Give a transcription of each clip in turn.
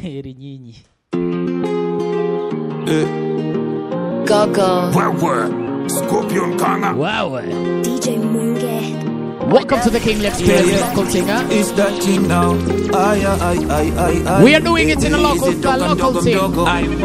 heri nyinyi Gaga. Wewe Scorpion Kanga Wow. DJ Munge. Welcome to the King Lex Yeah, Experience yeah. Local Singer. It's that thing now. Ay, ay, ay, ay, ay. We are doing it in a local Easy, style, dogo, local dogo, thing. dogo.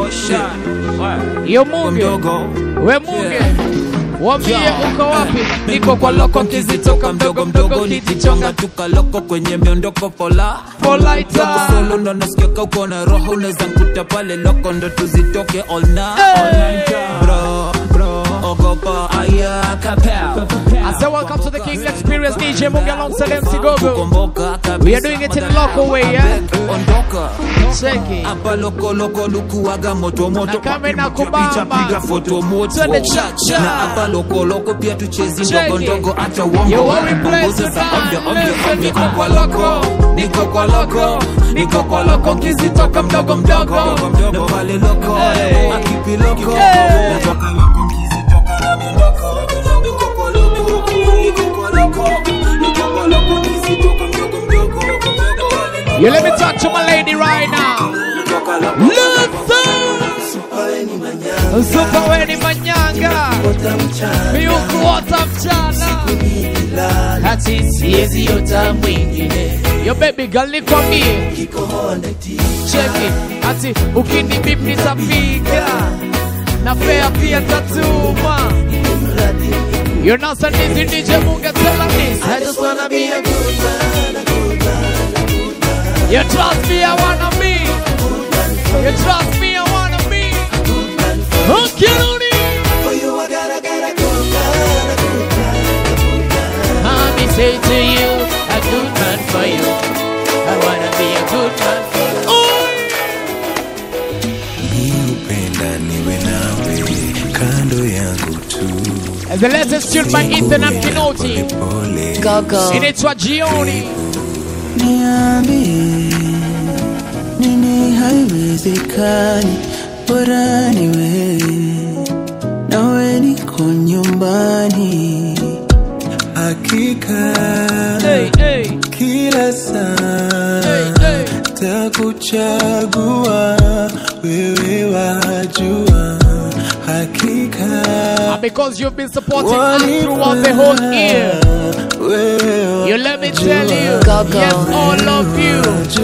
Yo Munge, Mdogo. we Munge, wambie uko wapi? Niko kwa loko kizitoka mdogo mdogo nikichonga tukaloko kwenye miondoko pola Polaita. Loko solo ndo nasikiaka uko na roho unaweza nkuta pale loko ndo tuzitoke all night all night. Bro, bro, ogopa aya kapel I say welcome to the King Lex Experience DJ Munge alongside MC Gogo. Kukomboka kabisa, We are doing it in a local way, yeah? Ondoka Check it. hapa loko loko lukuwaga moto moto Na kama inakubamba. picha piga foto moto Twende cha cha. na hapa loko loko pia tuchezi Check ndogo it. ndogo acha uongo Yo, what we Punguza play sa tonight? ovyo, ovyo, Listen, ovyo. niko kwa loko. niko kwa loko niko kwa loko kizitoka mdogo mdogo na pale loko Hey. akipi loko Hey. natoka loko kizitoka na mindoko niko kwa loko niko kwa loko niko kwa loko kizitoka mdogo mdogo na pale loko You let me talk to my lady right now. natoka loko Listen. Super weni manyanga. Miukuota mchana. Hati siezi ota mwingine. Yo baby girl nikwambie. Check it. Hati ukini bip nitapiga. Na fea pia tatuma. You're not so easy DJ Munga tell her this. I just wanna be a good man, a good man, a good man. You trust me, I wanna be. You trust me, I wanna be. Okay, Looney. Let me say to you, a good man for you. I wanna be a good man for you. Upenda niwe nawe kando yangu tu And the latest tune by Ethan and Kinoti. pole Gaga. Inaitwa Jioni. niambie nini haiwezekani bora niwe nawe niko nyumbani hakika Hey, hey, kila saa hey, hey. takuchagua wewe wajua hakika And because you've been supporting us throughout the whole year, you let me tell you, Gaga. yes, all of you,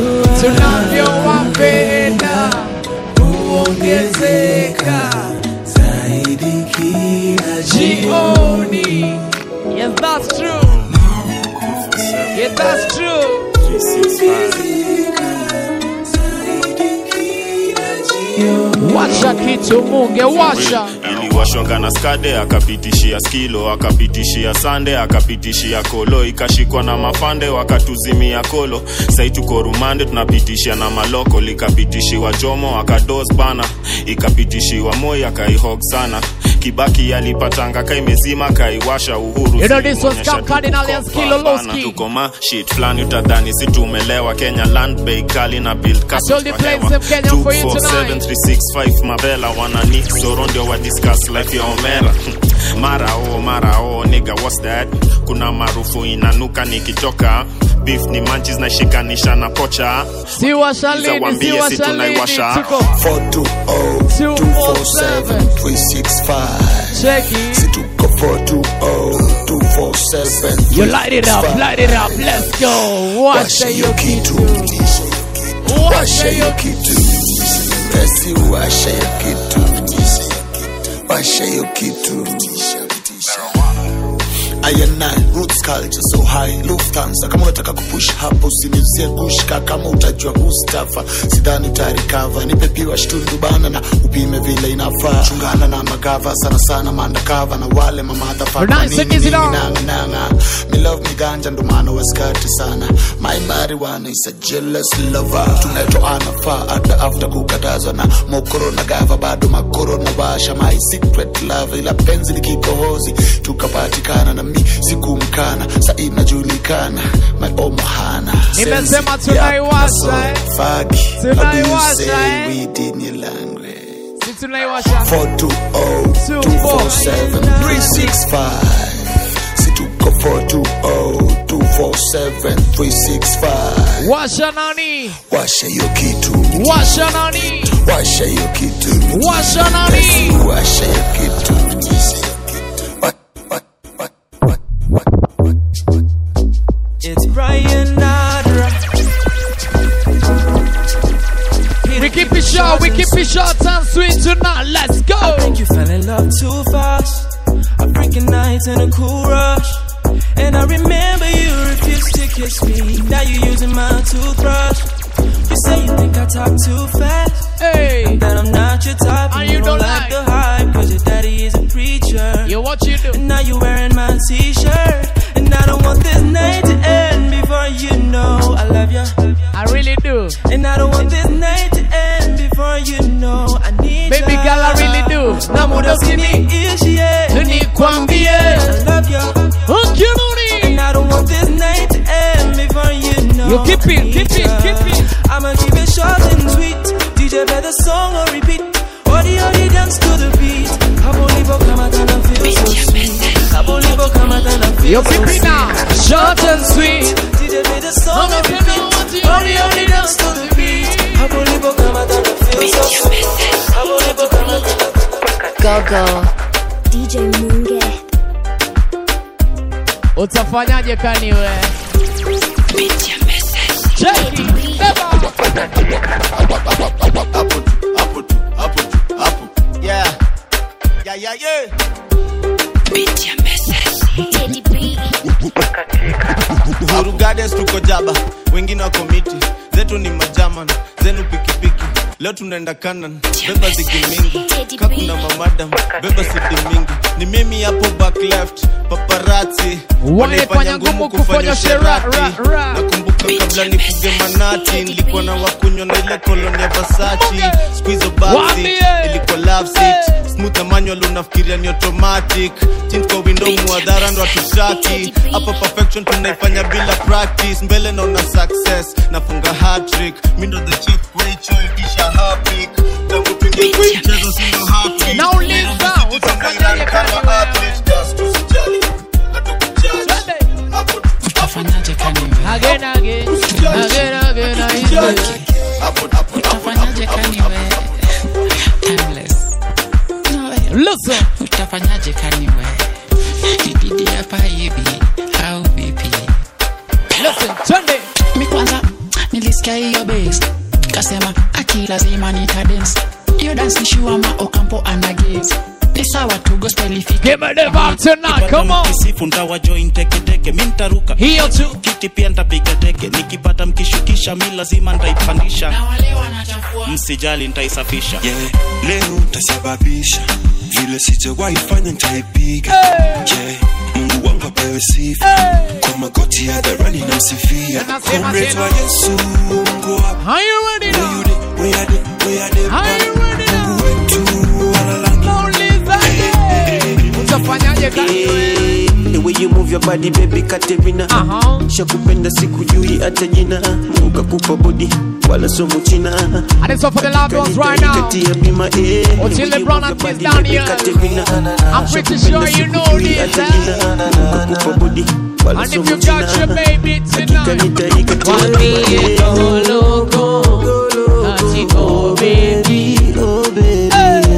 tunavyowapenda huongezeka zaidi kila jioni. Yes, that's true. Yes, that's true. Washa kitu munge, washa. iliwashonga na skade akapitishia skilo akapitishia sande akapitishia kolo ikashikwa na mafande wakatuzimia kolo sai tuko rumande tunapitishia na maloko likapitishiwa jomo akados bana ikapitishiwa moi akaihog sana kibaki alipatanga kaimezima kaiwasha uhuru You know this was zilimuonyesha Camp Cardinal tuko and kwa Skilo bana, Lowski. tuko ma shit flani utadhani si tumelewa kenya land bay kali na build told you play some Kenya for you tonight. 365 mabela wanani zoro ndio wa discuss life ya omera mara o mara o nigga what's that kuna maarufu inanuka nikitoka beef ni manchis na shikanisha na pocha Si washa lini, si Zawambie si washa lini. tunaiwasha. Tuko 420-247-365 check it. situko 420-247 You light it up, light it up, let's go. Washa Washa hiyo hiyo kitu kitu. Washa Washa hiyo hiyo kitu Basi washa hiyo kitu Washa hiyo kitu ayana roots culture so high Lufthansa kama unataka kupush hapo usiniuzie gushka kama utajua Mustafa sidhani utarikava nipe piwa shtundu bana na upime vile inafaa chungana na magava sana sana mandakava na wale mamadhafa Nice and easy now. nanga me love me ganja ndo maana waskati sana my marijuana is a jealous lover tunatoana faa hata after kukatazwa na mokoro na gava bado makoro na washa my secret love ila penzi ni kikohozi tukapatikana na mi sikumkana sa inajulikana my omohana Nimesema tunaiwasha, eh. fagi Tunaiwasha, eh. we did in your language Si tunaiwasha. 420-247-365 situko 420-247-365 247 Washa nani? washa hiyo kitu Washa nani? washa hiyo kitu Washa nani? washa hiyo kitu Wa- wa- wa- wa- wa- wa- It's Brian Nadra. We keep it short, we keep it short and sweet tonight. Let's I go. think you fell in love too fast. A freaking night and a cool rush. And I remember you refused to kiss me. Now you're using my toothbrush. You say you think I talk too fast. Hey, That I'm not your type. And you don't like. the hype. Cause your daddy is a preacher. yo, what you do? And now you're wearing my t-shirt. And I don't want this night to end before you know I love you. I really do. And I don't want this night to end before you know I need Baby ya. girl, I really do. Na muda usini- Niishie. Nikwambie. I love you. Ukirudi. And I don't want this night to end before you know You keep I it, need keep it, ya. keep it. I'ma keep it short and sweet. DJ play the song or repeat. Odi odi dance to the beat. Kabolibo kama tana feel so sweet. Kabolibo kama tana feel Yo, so keep it sweet. now. Short and sweet. DJ play the song Mama, or if you repeat. know what you Odi odi dance to the beat. Kabolibo kama tana feel so sweet. Kabolibo kama tana Go go. DJ Munge. Utafanyaje kani we? Cheki. Beba. hapo tu hapo tu hapo tu hapo yeah yeah yeah yeah Teddy B. Uhuru Gardens tuko jaba, wengine wako miti, zetu ni majaman, zenu pikipiki. Leo tunaenda kanan, beba zigi mingi, kakuna mamadam, beba sidi mingi. Ni mimi hapo back left, paparazzi Wanaifanya ngumu kufanya shera, ra, ra. Nakumbuka kabla nifuge manati, nilikuwa na wakunywa na ile koloni ya Versace. Squeeze backseat, Waambie. ilikuwa love seat, smooth na manual unafikiria ni automatic. Tint kwa window muadhara ndo hatutaki. Hapa perfection tunaifanya bila practice. Mbele naona success, nafunga hat-trick. Mi ndo the chief kwa hicho itisha hapik. Tangu tuingie kwa hii mchezo si ndo happy. Nauliza, Tunazidi utafanyaje tunairan kani kama wewe? athlete. Just usijali, hatukujali. Twende. Hapo tu, utafanyaje kani we Again, again. Again, again, again. hapo, hapo, hapo, utafanyaje kani we timeless no way Listen. utafanyaje kani we dididi hapa hivi au vipi Listen. Twende. mi kwanza nilisikia hiyo base kasema aki lazima nitadance hiyo dance nishuama okampo anagaze ni sawa tu gospel ifike Give me the vibe tonight. Come on. kisifu ntawajoin teketeke mi ntaruka Hiyo tu. kiti pia ntapiga teke nikipata mkishukisha mi lazima ntaipandisha na wale wanachafua msijali ntaisafisha yeah. leo ntasababisha vile sijawahi fanya nitaipiga yeah. mungu wangu apewe sifa kwa magoti hadharani namsifia Nasema Comrades tena. wa yesu mungu wapi? Are you ready Where now? you dey? Where you dey? Where you dey? Are you ready now? mungu wetu walalangi Nauliza. Utafanyaje kani we? The way you move your body baby Katerina Aha. Shakupenda sikujui hata jina Mungu kakupa body wala so mchina And it's all for the loved ones right now. Kati ya bima eh The Until way you LeBron move your and body, Chris down baby, here. Katerina I'm pretty Shakupenda sure you know sikujui this, hata eh? jina Mungu kakupa body wala And so if you mchina got your baby Hakika tonight. nitaikatia Mwambie bima, eh. go loco. Ati go baby. Oh baby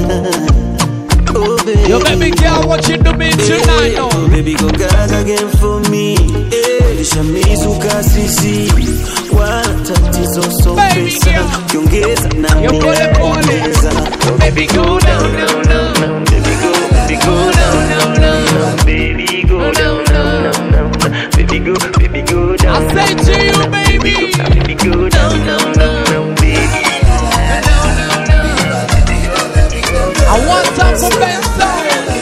Oh baby Yo baby girl, what you doing tonight? Oh, Oh? baby go gaga again for me lishamizuka sisi wala tatizo so Baby pesa girl. kiongeza na Yo, pole, pole. ongeza. Baby go down, down, down. Baby go, baby go down, down, down. Baby go down, down, down, down. Baby go, baby go I down, say down, to you, baby. baby go down, down, down, down, baby. I want time for Benzo.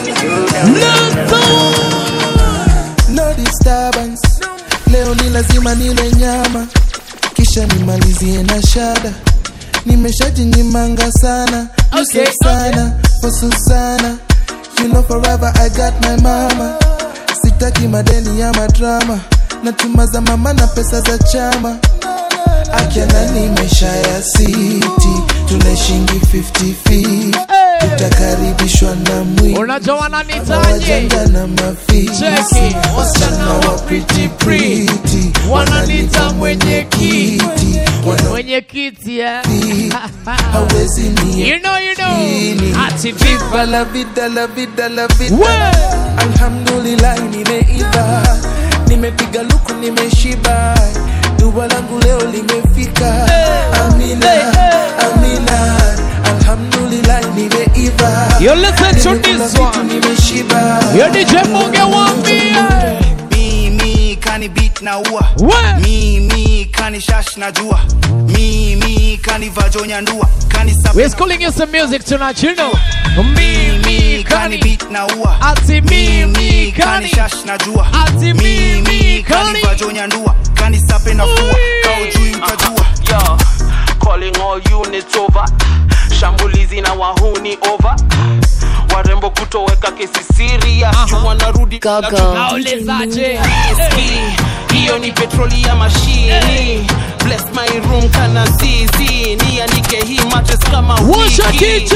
no disturbance leo ni lazima nile nyama kisha nimalizie na shada nimeshajinyimanga sana Okay, Yusuf sana for Susana you know forever I got my mama sitaki madeni ya madrama natuma za mama na pesa za chama akiana nimesha ya siti tunaishingi 50 utakaribishwa na mwili Unajua wananitaje? wajanja na mafisi Cheki, wasichana wasichana wa pretty pretty wananita mwenye kiti mwenye kiti eh? hawezi ni you know you know ati viva la vida la vida la vida alhamdulillah nimeiva nimepiga luku nimeshiba dua langu leo limefika amina amina alhamdulillah nimeiva You listen to Nimekula this vitu one. nimeshiba Yo DJ Munge wambie mimi kani beat na ua mimi kani shash na jua mimi kani vajonya ndua kani sapi We're schooling you some music tonight, you know. Mimi kani kani beat na ua ati mimi kani kani shash na jua ati mimi kani kani vajonya ndua kani sape na fua kao juu utajua Yo, calling all units over shambulizi na wahuni over warembo kutoweka kesi serious uh wanarudi Naulizaje? hiyo ni petroli ya mashini bless my room kana zizi nianike hii mattress kama Washa wiki. kitu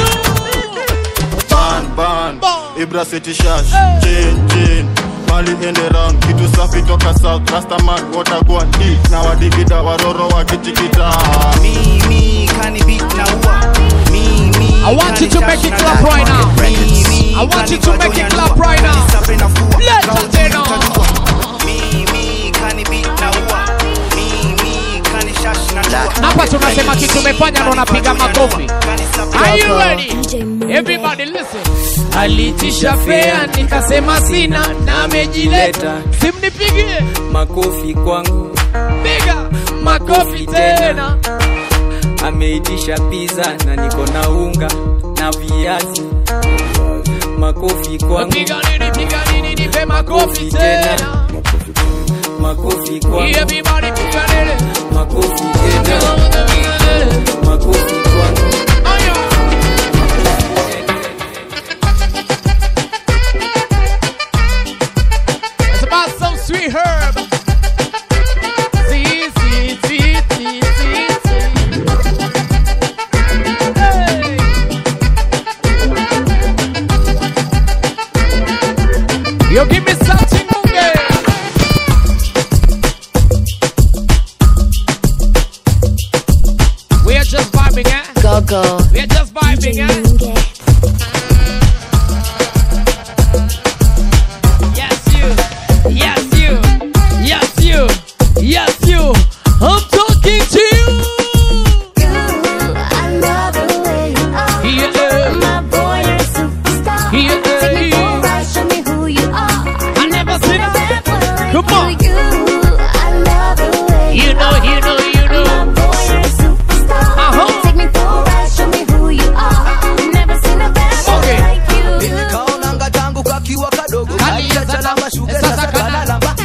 ban ban ibra city shash chain chain mali ende round kitu safi toka south rastaman watagwan di na wadigida waroro wakitikita mimi kani beat na ua mimi I want you to make it clap right now. I want you to make it clap right now. Let us in mimi kani beat na ua mimi kani shash na jua hapa tunasema kitu umefanya ndo unapiga makofi Are you ready? Everybody listen. Alitisha fea nikasema sina na amejileta. Simnipigie makofi kwangu piga makofi tena. ameitisha pizza na niko na unga na viazi makofi kwangu Piga nini piga nini nipe makofi tena. makofi kwangu Everybody piga nini. makofi tena makofi kwangu It's about some sweet herb. Sweet, sweet, sweet, sweet, sweet, sweet. Hey. Yo, give me something, Munge. We are just vibing, eh? Go go. We are just vibing, eh? Yes, you. Yes, you. Yes, you. Yes, you. I'm talking to you. I love the way you are. Yeah. My boy, you're a superstar. Yeah. Take me for a ride, show me who you are. I never seen a bad boy like Come on. you. You, I love the way You know, you know, you know. My boy, you're a superstar. Uh-huh. Take me for a ride, show me who you are. Never seen a bad boy Okay. like you. kaonanga tangu kakiwa kadogo Kaliza kaliachalama shuge sasa sasa kana- kanalamba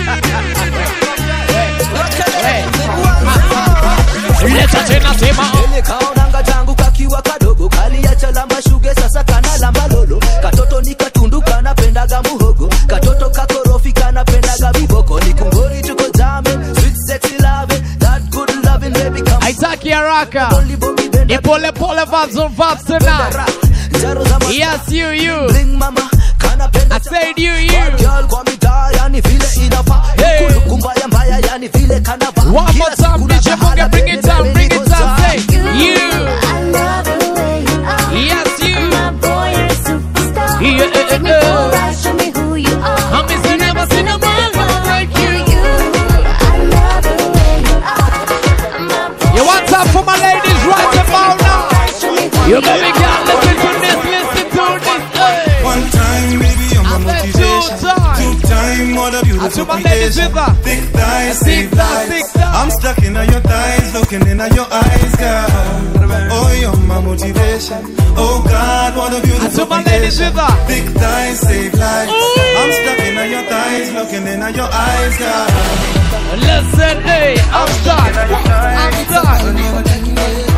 Leta tena sema. Ele kaonanga tangu kakiwa kadogo kaliachalamba shuge sasa kanalamba lolo katoto ni katundu kanapendaga muhogo katoto kakorofi kanapendaga viboko ni kungori tuko jame sweet sexy love that good loving baby come Haitaki haraka. Ni pole pole vibes on vibes tonight. Yes, you, you. I said you, you. Girl kwa mitaa yani vile inafaa Hey. Kuluku mbaya mbaya yani vile kanavaa One more Kila time, siku DJ natahala Munge, bring it baby, down, baby, bring it niko down. sawa. Say, you. I love the way you are. Yes, you. My boy, you're a superstar. Yeah, yeah, Take me yeah. for a ride, show me who you are. I'm missing never seen a man like you. I love the way you are. You want time for my ladies right about now? You baby girl, listen to this, listen to this. Hey. One time, baby, you're my motivation. Two time, what a beautiful my ladies creation. with her. Thick thighs, Thick save thighs, thick lives. thighs. I'm stuck in your thighs, looking in your eyes, girl. Oh, you're my motivation. Oh God, what a beautiful my ladies creation. with her. Thick thighs, save lives. I'm stuck in your thighs, looking in your eyes, girl. Listen, hey, I'm done. I'm done.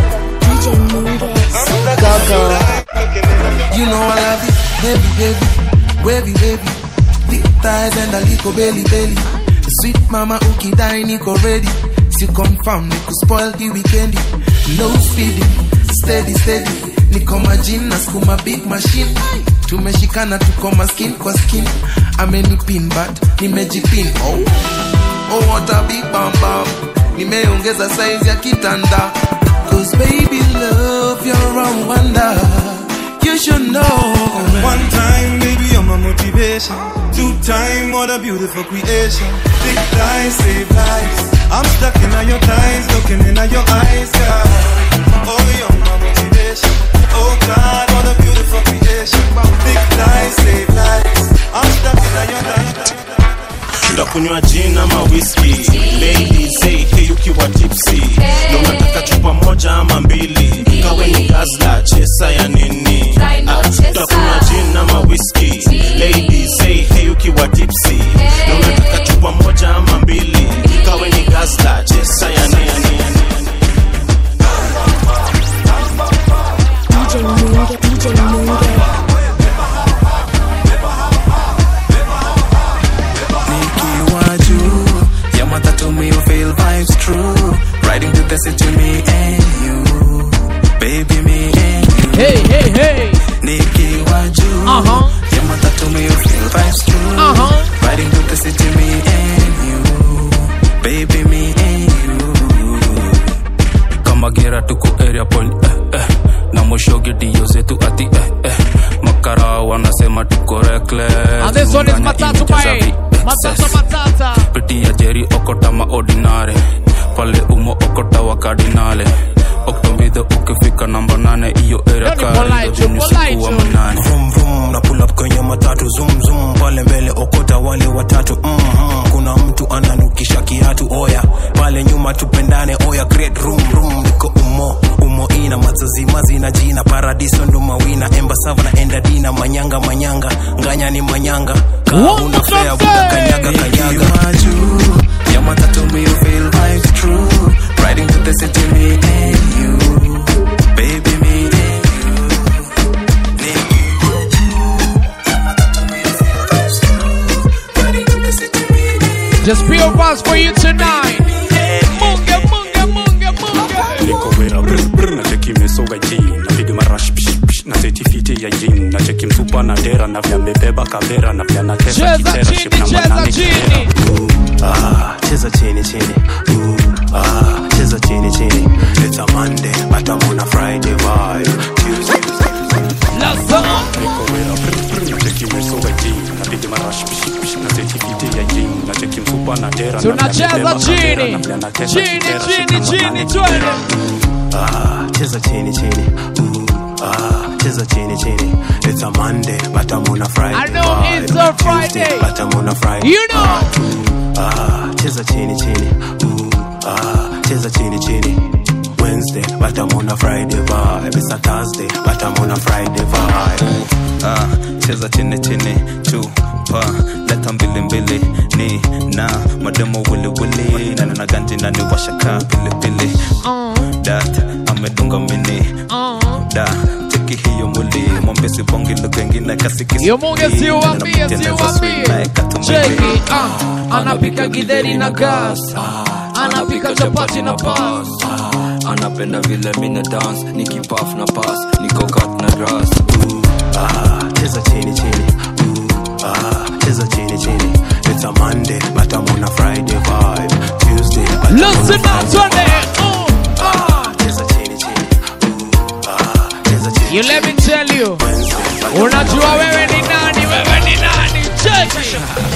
Go go. You know I love it, baby, baby, wavy, wavy. Thick thighs and a little belly, belly. Sweet mama ukidai niko ready. Si confirm niku spoil the weekend. No feeding, steady, steady. Niko majin na skuma big machine. Tumeshikana tuko maskin kwa skin. Amenipin but nimejipin. Oh. oh what a big bam bam nimeongeza size ya kitanda cause baby love you're a wonder you should know One time, baby, you're my motivation. Two time, what a beautiful creation. Big thighs save lives. I'm stuck in all your thighs, looking in all your eyes, girl. Oh, you're my motivation. Oh God, what a beautiful creation. Big thighs save lives. I'm stuck in all your thighs. tutakunywa gin ama whisky ladies hey, hey ukiwa tipsy na unataka chupa moja ama mbili kawe ni gazla chesa ya nini Ah, tutakunywa gin ama whisky ladies hey, hey ukiwa tipsy na unataka chupa moja ama mbili kawe ni gazla chesa ya nini DJ Munge, DJ Munge. nikiwa juu ya matatu me you feel vibes true riding to the city me and you baby me and you hey hey hey nikiwa juu Uh-huh. ya matatu me you feel vibes true Uh-huh. riding to the city me and you baby me and you kama gera tuko area point eh, eh. na mwishoge dio zetu ati eh, eh. makara wanasema tuko reckless And this one is Unganya Matatu imejaza Bay. vi- Matata Matata. pitia jeri okota maordinare pale umo okota wa kardinale oktombidho ukifika namba nane iyo area Yaani polite, karidovinusikuwa polite. manane Vroom, vroom, na pull up kwenye matatu zoom zoom pale mbele okota wale watatu mm-hmm. kuna mtu ananukisha kiatu oya pale nyuma tupendane oya great room room niko umo umo ina mazazimazi na jina paradiso ndo mawina embasava na endadina manyanga manyanga nganya ni manyanga kaa una fea buda kanyaga kanyaga juu ya matatu me you feel vibes true riding to the city me and you baby me and Just pure buzz for you tonight. Munge, munge, munge, munge. niko wera brr, brr, na cheki mesoga jini napiga marash pish, pish, na seti fiti ya jini na cheki msupa na dera na vya mebeba kavera na vya natesa Cheza kitera chini, ship na cheza manane chini. kitera ah, cheza chini chini Ooh, ah, cheza chini chini it's a monday but i'm on a friday vibe tuesday niko wera brr, brr, na cheki mesoga jini napiga marash pish, pish, na seti fiti ya jini na cheki msupa na dera na vya Tunacheza mebeba kavera chini. na vya natesa Chini, kitera ship chini, na chini, manane twende. ah, cheza chini chini Ooh, ah, cheza chini chini it's a monday but i'm on a friday I know vibe. it's a Friday. Tuesday, but i'm on a friday You know. ah, cheza chini chini Ooh, ah, cheza chini chini Wednesday, but I'm on a Friday vibe. It's a Thursday, but I'm on a Friday vibe. ah, cheza chini chini chupa leta mbili mbili ni na mademo wili wili na nina ganji na ni washaka pili pili dat amedunga mini da cheki hiyo mwili mwambie sibongi lugha ingine kasikisi Yo munge siuambie, siuambie. Cheki, ah, anapika githeri na gas. Anapika chapati na pas. anapenda vile mina dance nikipaf na pass niko kat na grass Ah, cheza chini chini Ooh, ah, cheza chini chini It's a Monday, but I'm on a Friday vibe. Tuesday, but I'm on a Listen up, Friday Sunday. Ah, cheza chini chini Ooh, ah, cheza chini You let me tell you. Unajua wewe ni nani, wewe ni nani. Cheki.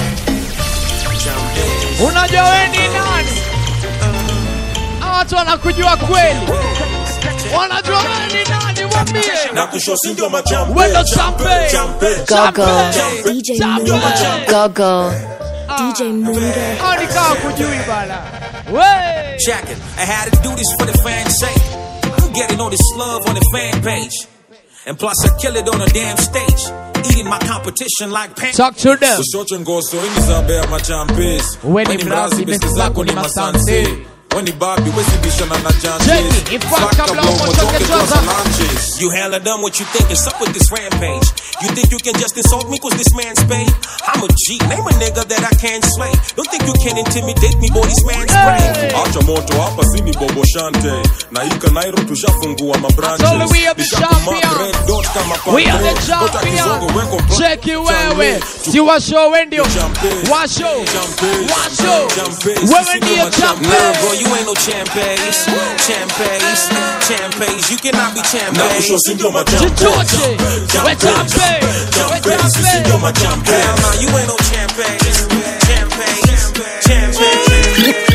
Unajua wewe ni nani. Hawa Watu wanakujua kweli. Wanajua wewe ni nani, mwambie. na kusho sindio machampe Wendo champe. Gogo. Champe. DJ Champe. Munge. Gogo. DJ Munge. Hao ni kama kujui bana. We. Check it. I had to do this for the fans' sake. I'm getting all this love on the fan page. And plus, I kill it on a damn stage. Eating my competition like pan. Talk to them. Ushoche ngoso ini zambe ya machampes Weni mrazi, besi zako ni masanse. Wani babi wezi bishana na Cheki, ipaka Slaka blow, blow, mochoke mochoke twaza. twaza lunches. You hella done what you think is up with this rampage. You think you can just insult me cause this man's paid? I'm a G, name a nigga that I can't slay. Don't think you can intimidate me, boy, this man's brave. acha moto hapa sini bobo shante na ika nairo tushafungua mabranches. Told we are the Nishakuma champions. red dot kama We are the pande. Dota kizongo weko champions. pro- Cheki wewe, si washo wendio, washo, washo, wewe ndiye Nah, champion. bro, you ain't no champagnes, champagnes, champagnes. You cannot be Na champagnes. kusho si ndio machampe. Chichoche, we champion, we Champe, sisi ndio machampe. Hell nah, you ain't no champagnes, champagnes, champagnes.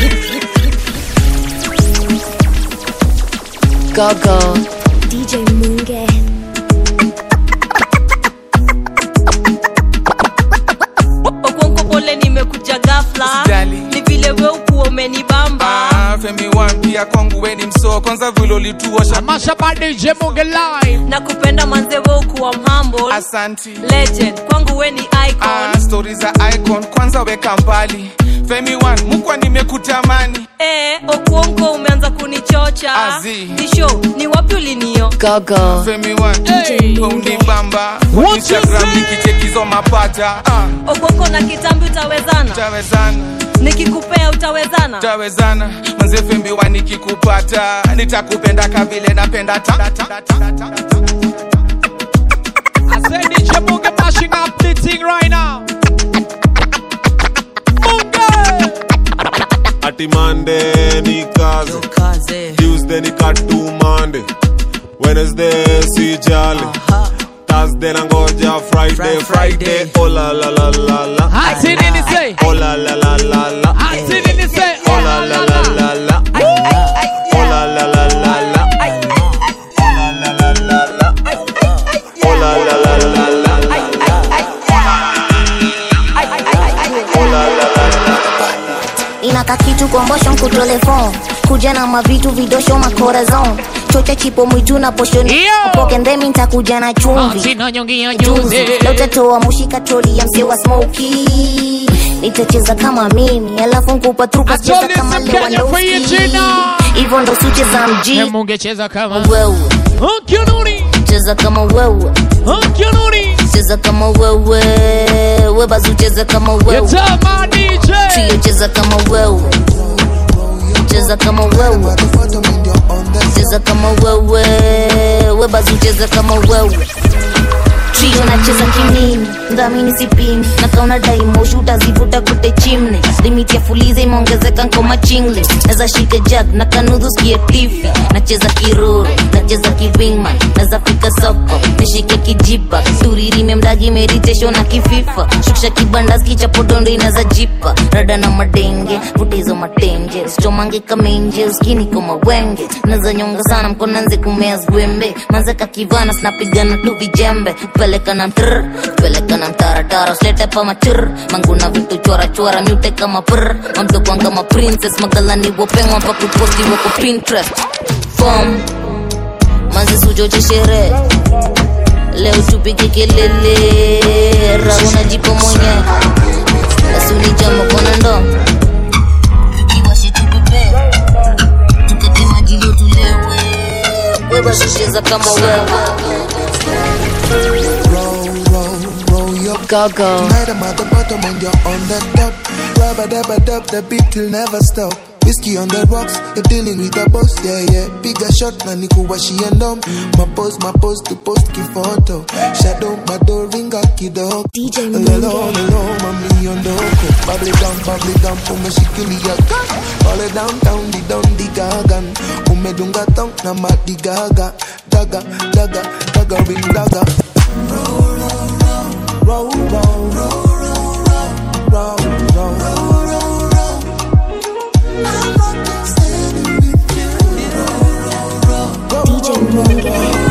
Go go. DJ Munge. okonko pole nimekuja gafla Usijali. ni vile we ukuwa umenibamba Ah, Femi One pia kwangu weni msoo kwanza vile ulituosha Masha ba DJ Munge live. na kupenda manze we ukuwa mhamble Asanti. legend kwangu we ni icon Ah, stori za icon kwanza weka mbali Femi One mukwa nimekutamani Eh, okuonko umeanza kunichocha Azi. nisho ni wapi ulinio Go go. Femi One Hey. we unibamba What Instagram you say? nikichekizo mapata ah, okuonko na kitambi utawezana tawezana nikikupea utawezana tawezana manze Femi One nikikupata nitakupenda kavile napenda ta, ta, ta, ta, ta, ta. I said DJ Munge mashing up the thing right now. ati Monday ni kazi Tuesday ni katu Monday Wednesday si jali Thursday na ngoja Friday Friday oh la la la la la Ati nini say? oh la la la la la Ati nini say? oh la la la la la oh la la la la la oh la la la la la inaka kitu kombosho kutelefon kuja na mavitu vidosho makorazon chocha chipo mwitu na poshoni upokendemi ntakuja na chumvi Sina nyongi ya juzi juzi. leo utatoa mushika troli ya mzee wa smoki nitacheza kama mimi alafu nkupa truka cheza told you kama some Kenya for you, Lewandowski Gina. hivyo ndo sicheza mji Munge cheza kama wewe Ukiununi, cheza kama wewe ukiununi. cheza kama wewe webazu cheza kama wewe Tama DJ. trio cheza kama wewe cheza kama wewe cheza kama wewe webazu cheza kama wewe trio nacheza kimini dhamini sipimi na kauna daimoshi utazivuta kute chimne limiti ya fuliza imeongezeka nkoma chingle naza shike jag na kanudhu skie tifi nacheza kiruru nacheza kivingman naza fika soko nishike kijipa turirime mdagi meritesho na kififa shukisha kibandaski cha podondo inaza jipa rada na madenge vutezo matenje sichomange kamenje uskini koma wenge naza nyonga sana mkonanze kumea zwembe manzeka kivana sinapigana tu vijembe peleka na mtr peleka na mtaratara slete pa machur manguna vitu chora chora myute kama pr mamdokwan kama princess magalani wopengwa pa kuposti wako pinterest fom manzi sujoche sherehe leo tupige kelele rauna jipo mwenye asunijama kona ndo iwashitupepe tukate majilio tulewe webashisheza kama wewe Go go. Tonight I'm at the bottom and you're on the top. Rubber dabba dub, the beat will never stop. Whiskey on the rocks, you're dealing with the boss, yeah, yeah. Bigger shot, na nikuwashie ndom. Mapose, mapose, to post kifoto. Shadow, mado, ringa kidogo. DJ Lelo, lelo, mami ondoko. Bubbly down, bubbly down, umeshikilia gun. All it down, down, di down, di gagan. Umedunga tong na madi gaga. Daga, daga, daga, ring daga. Roll, roll, roll, roll, roll, roll. DJ Munge.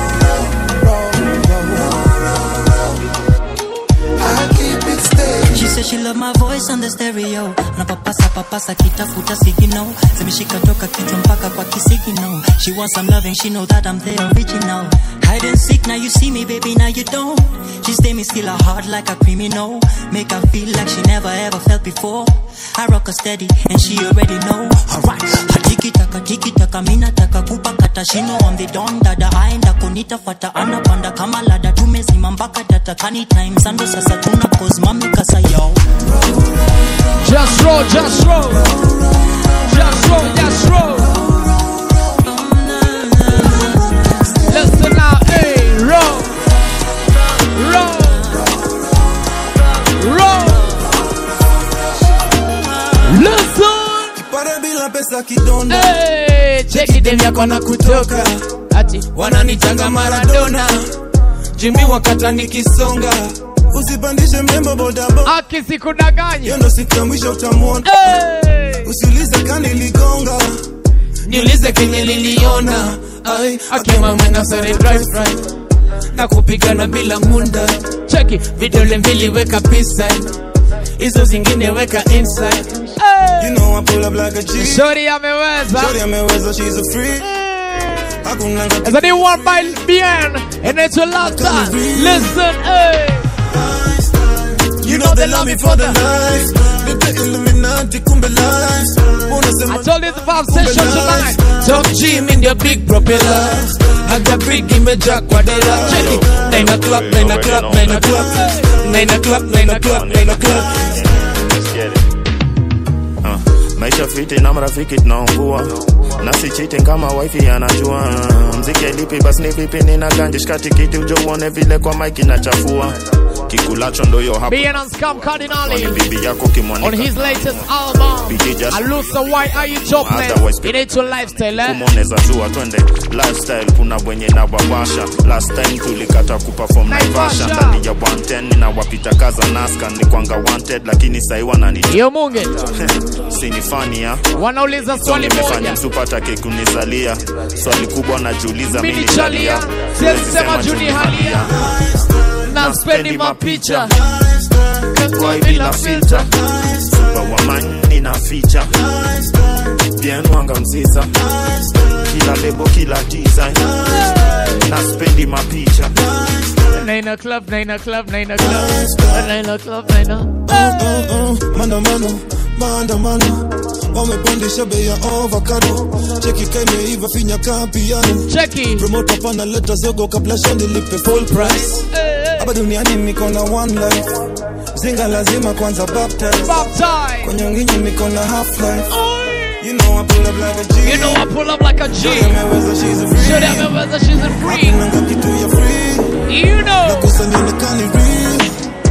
She said she love my voice on the stereo napapasa papasa kitafuta signal zimeshika toka kichwa mpaka kwa kisigino she wants some loving she know that I'm the original Hide and seek, now you see me, baby, now you don't. She stay me still a heart like a criminal. Make her feel like she never ever felt before. I rock her steady, and she already know. Alright, tiki taka tiki taka, mina taka kupa kata shino. I'm the don dada, aenda kunita fata anapanda kama lada. Tumezima mpaka data kani time sando sasa tuna cause mami kasa yo. Just roll, just roll. Just roll, just roll. Listen now, hey, roll. Roll. Roll. Listen. Kipara bila pesa kidonda Hey, cheki dem yako na kutoka ati wananitanga Maradona Jimmy wakata nikisonga usipandishe mrembo bodaboda akisikudanganya hiyo ndo siku ya mwisho utamwona usiulize kani ligonga niulize kenye liliona Ai, akima mwena sare drive right na kupigana bila munda cheki vidole mbili weka pisa hizo zingine weka inside You know I pull up like a G. Shorty ameweza. Shorty ameweza, she's a free. Hakuna ngati- As a new one by Bien and it's a lot time. Listen, hey. You know they love me for the life. Nite Illuminati kumbe life. Unasema I told you the vibe session tonight. Top G in their big propellers. Haga big imejaa kwa dela. Check it. Nine o'clock, nine o'clock, nine o'clock. Nine o'clock, nine o'clock, nine o'clock. Uh, maisha fiti na marafiki tunaungua na si cheating kama wifi anajua mziki lipi basi ni vipi nina ganja shika tikiti ujo uone vile kwa mike inachafua kikulacho ndo yo hapo Bien and Scam Cardinali. bibi yako On kimwanika his latest album, BG just- Alusa, why are you jobless? Otherwise- It ain't your lifestyle, eh? kumoneza zua twende lifestyle kuna wenye na wawasha last time tulikata kuperform naivasha Naivasha. ndani ya 110 na wapita kaza naska ni kwanga wanted lakini sai wanani Yo munge. sinifania Wanauliza swali nimefanya moja. msupata kekunizalia swali kubwa najiuliza Mimi mimi chalia, chalia siwezi sema juu ni halia. Na spendi mapicha. kwa bila filter super woman nina feature bien wanga mziza kila lebo kila design na spendi mapicha Nine club, nine club, nine club. Nine club, nine Maandamano, maandamano wamepandisha bei ya avocado cheki kaimeiva finya ka piano cheki promoter pana leta zogo kabla shandi lipe full price hapa duniani niko na one life zinga lazima kwanza baptize Baptize. kwenye nginyi niko na half life you know I pull up like a G You know I pull up like a G. Shorty ameweza she's a free Shorty ameweza she's a free. Hakunanga kitu ya free You know nakosa nionekani real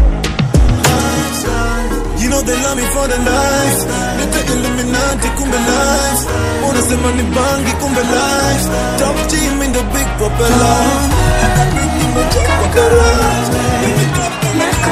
You know they love me for the life Nite Illuminati kumbe life Unasema ni bangi kumbe life Top team in the big propeller Nimejaa kwa garage.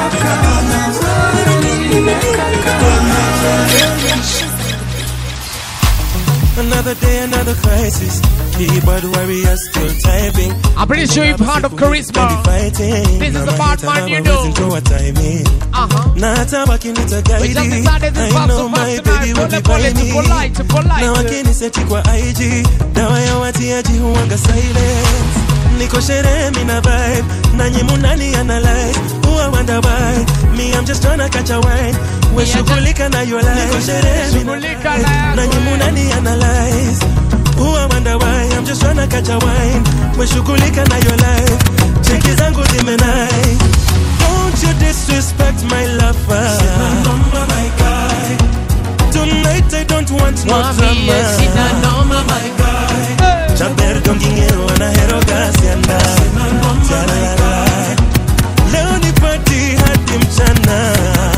Another day, another crisis. Keyboard warriors still typing. I'm pretty sure you've heard of charisma. This is the bad man you know. Uh-huh. Na hata wakinita We just guide. decided this I vibe know so my fast baby tonight. will be Pole pole, by me. tuko light, tuko light. Na wakiniseti kwa IG. Dawa ya watiaji huwanga silence. Niko sherehe mina vibe. Nanyi munani analyze. Huwa wonder why. Me I'm just tryna catch a wine. We shughulika na your life. Niko sherehe mina Shughulika vibe. na yako. Nanyi munani analyze. Huwa wonder why. I'm just tryna catch a wine. We shughulika na your life. Cheki zangu zimenai. Don't you disrespect my lover. Number, my guy. Tonight I don't want no Mwambie sina drama. noma, my guy. Chaper dongingero anahero gasianda. Tarara. Leo ni party hadi mchana.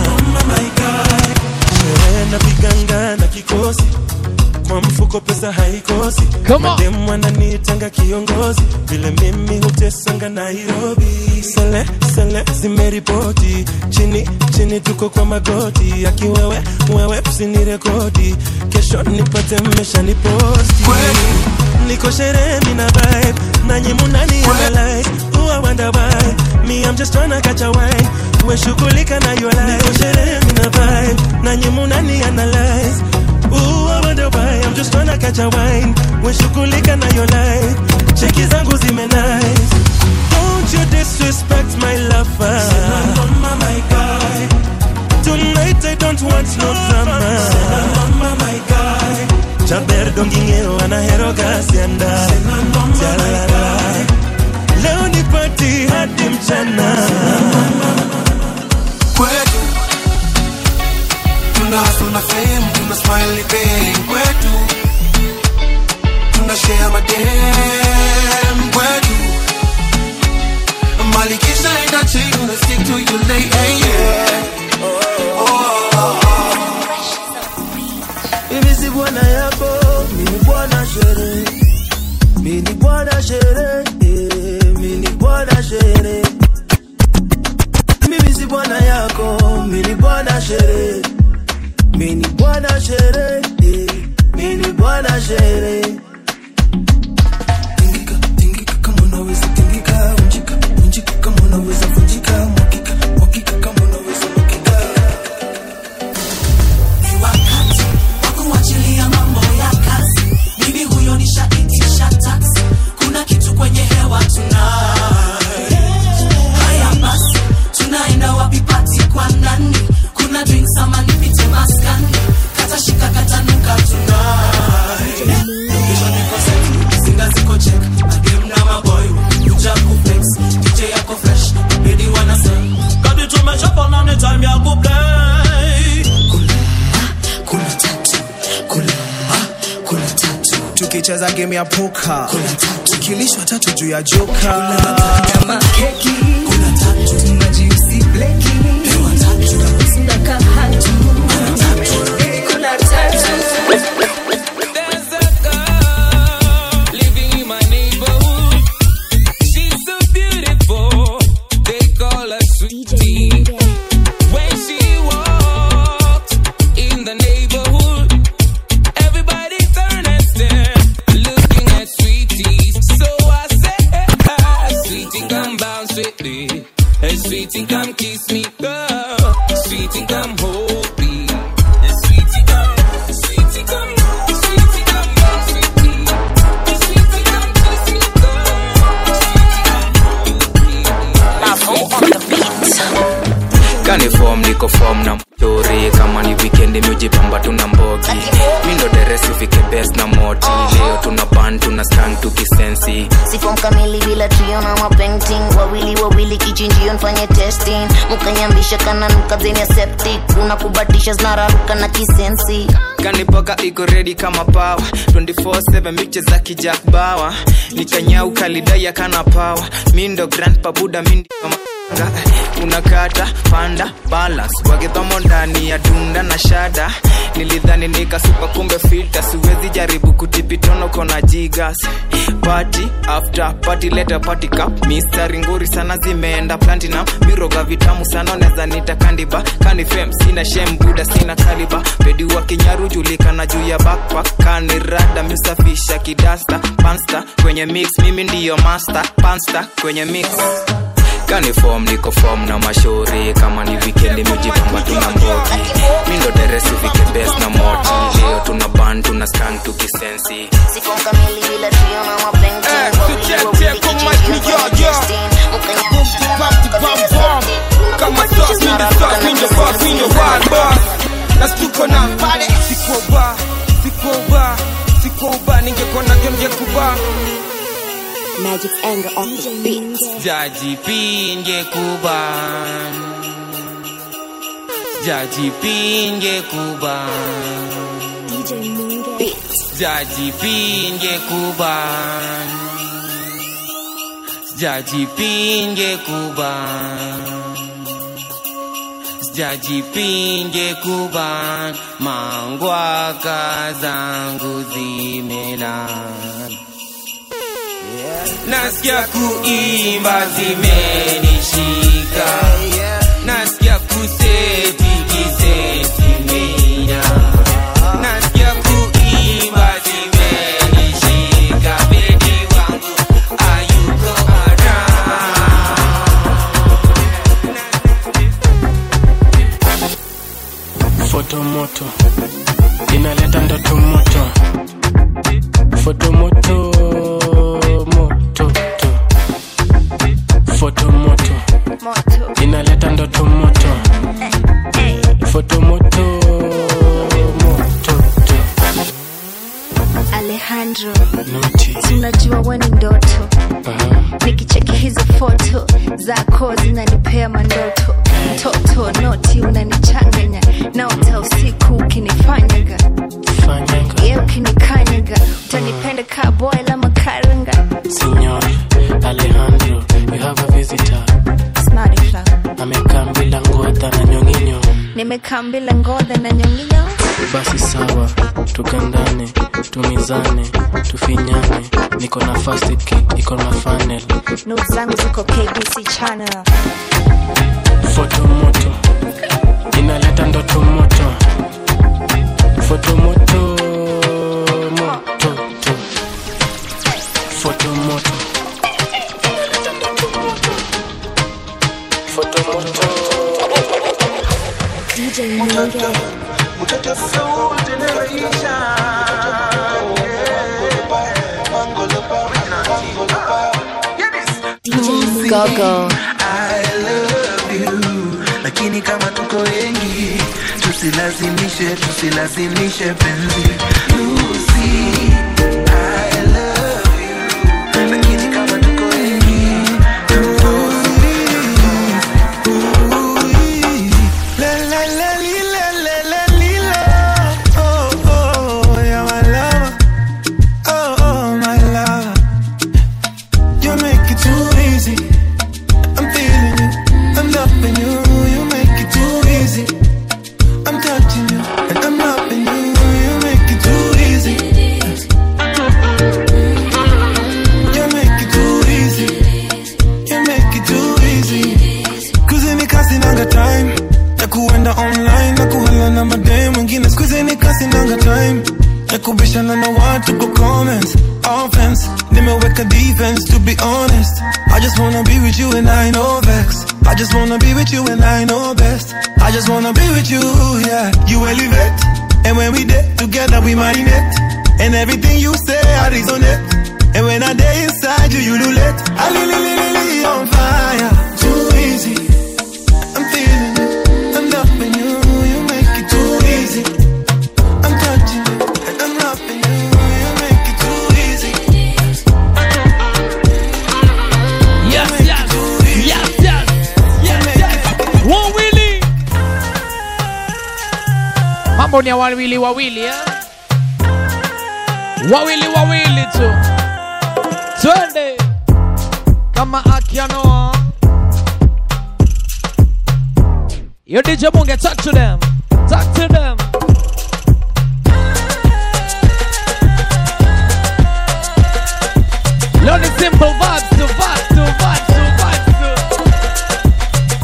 Sherehe na viganga na kikosi kwa mfuko pesa haikosi Come on. mademu wananitanga kiongozi vile mimi hutesanga nairobi sele sele zimeripoti chini chini tuko kwa magoti akiwewe wewe usinirekodi kesho nipate mmesha niposti niko sherehe mina vibe nanyi munani analyze huwa wonder why me I'm just tryna catch a wine we shughulika na your life niko sherehe mina vibe nanyi munani analyze Ooh, I wonder why I'm just tryna catch a wine We shughulika na your life Cheki zangu zime nice say hey yeah. Mimi si bwana yako, mimi bwana sherehe. Mimi bwana sherehe, eh, mimi bwana sherehe. Mimi si bwana yako, mimi bwana sherehe. Mimi bwana sherehe, eh, mimi bwana sherehe. Tingika, tingika kama unaweza tingika, unjika, unjika kama unaweza vunjika, mwakika, mwakika kama unaweza mwakika. Ni wakati wa kuachilia mambo ya kazi. Mimi huyo nishaitisha taksi. Kuna kitu kwenye hewa tonight. Haya basi, tunaenda wapi pati kwa nani? Kuna drinks ama nipite maskani? Kata shika kata nuka tonight. Location iko set, singa ziko check. Madem na maboy, kuja kuflex. DJ yako fresh, baby wanna say. Kadi tumechapa na ni time ya kuplay. Kuna tatu, kuna ah, kuna tatu. tukicheza game ya poka tukilishwa tatu juu ya joka Kama keki, kuna tatu. Majiusi bleki, pewa tatu. Kusunda kahatu, kuna tatu. Kuna tatu. living in my neighborhood. She's so beautiful, they call her sweetie. When she walks in the neighborhood, everybody turn and stare, looking at sweetie. So I say, ah, sweetie, come bounce with me. Hey, sweetie, come kiss me, girl. Sweetie, come hold me. Hey, sweetie, come, sweetie, come, sweetie, come bounce with me. kani form niko form na mtori kama ni weekend miujipamba tuna mbogi mindo deresi ufike best na moti leo tuna ban tuna stang tukisensi sifom kamili bila trio na mapainting wawili wawili kichinjio nfanye testing mukanyambisha kana nuka zeni ya septic unakubatisha zinararuka na kisensi kanipoka iko redi kama pawa 24/7 miche za kijak bawa nikanyau kalidaya kana pawa mindo grand pabuda mindi kama unakata panda balance wakidhomo ndani ya dunda na shada nilidhani nikasupa kumbe filta siwezi jaribu kutipitono kona jigas party after party leta party cup mistari nguri sana zimeenda platinum miroga vitamu sana unaweza nita kandiba kanifem sina shem buda sina kaliba pedi wa kinyaru julikana juu ya backpack kanirada miusafisha kidasta pansta kwenye mix mimi ndiyo master pansta kwenye mix kani form niko form na mashauri kama ni weekend miujipamba tuna mbogi mindo deresi ufike best na moti leo tuna ban tuna stang tukisensi sifom kamili bila trio na mapainting wawili wawili kichinjio nfanye testing mukanyambisha kama sauce, mi the sauce, mi the boss, mi the wild boss. Nastuko na pale, siko ba, siko ba, siko ba, ningekuwa na game ngekuba. Magic anger on the beat. Jaji pinge kuban Jaji pinge kuban DJ Minge. Jaji pinge kuban Jaji pinge kuban Jaji pinge kuban Mangwaka zangu zimelan Nasikia kuimba zimenishika Nasikia kuseti kiseti mina Nasikia kuimba zimenishika Bedi wangu ayuko foto moto inaleta ndoto moto foto moto moto to. foto moto inaleta ndoto moto foto moto moto to. Alejandro, Noti. tunajua we ni ndoto nikicheki hizo foto zako zinanipea mandoto mtoto noti unanichanganya naota usiku ukinifanyaga ye ukinikanyaga utanipenda ka boy la makaranga Signor Alejandro, you have a visitor. Smarty flow. Amekaa mbele kambile ngodhe na nyonginyo basi sawa tukandane tumizane tufinyane niko na first aid kit iko na funnel not zangu ziko kbc channel foto moto inaleta ndoto moto foto moto moto to. foto moto foto moto dj nyonge DJ Gogo. I love you. lakini kama tuko wengi tusilazimishe tusilazimishe penzi Lucy, I love you. lakini kama tuko wengi La, la, la, li, la, la, la, li, la. Oh, oh, yeah, my lover. Oh, oh, my lover. You make it too easy. I'm feeling you. I'm loving you. You make it too easy. I'm touching you. And I'm loving you. You make it too easy. You make it too easy. You make it too easy. Kuzini kasi nanga time ya kuenda online na kuhala na madem wengine skuzini kasi nanga time ya kubishana na watu kwa comments offense nimeweka defense to be honest I just wanna be with you and I know vex I just wanna be with you and I know best I just wanna be with you yeah you elevate and when we did together we marinate and everything you say I resonate and when I day inside you you do let I li li li li li on fire too easy I'm feeling you, I'm loving you, you make it too easy. I'm touching you, and I'm loving you, you make it too easy. Yes, yes, yes, yes, yes, yes. Wawili. Mambo ni ya wawili wawili eh? Wawili wawili tu. Twende. Kama akianoa. Yo DJ Munge, talk to them. Talk to them. Leo ni simple vibes to vibes to vibes to vibes to.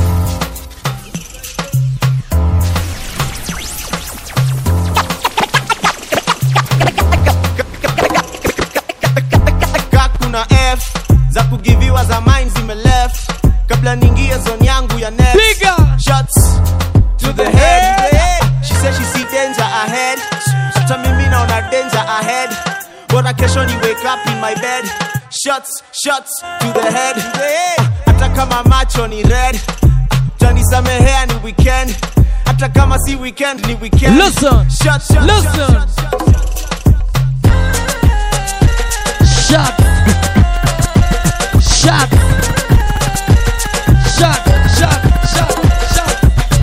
ka kuna f za kugiviwa za mine zime left kabla niingie zone yangu ya net shots to the head yeah. she said she see danger ahead hata mimi naona danger ahead bora kesho ni wake up in my bed shots shots to the head yeah. hata kama macho ni red tanisamehea ni weekend hata kama si weekend ni weekend Listen. shots, shots, Listen. shots, Shot. Shot. Shot. Shot. Shot. Shot.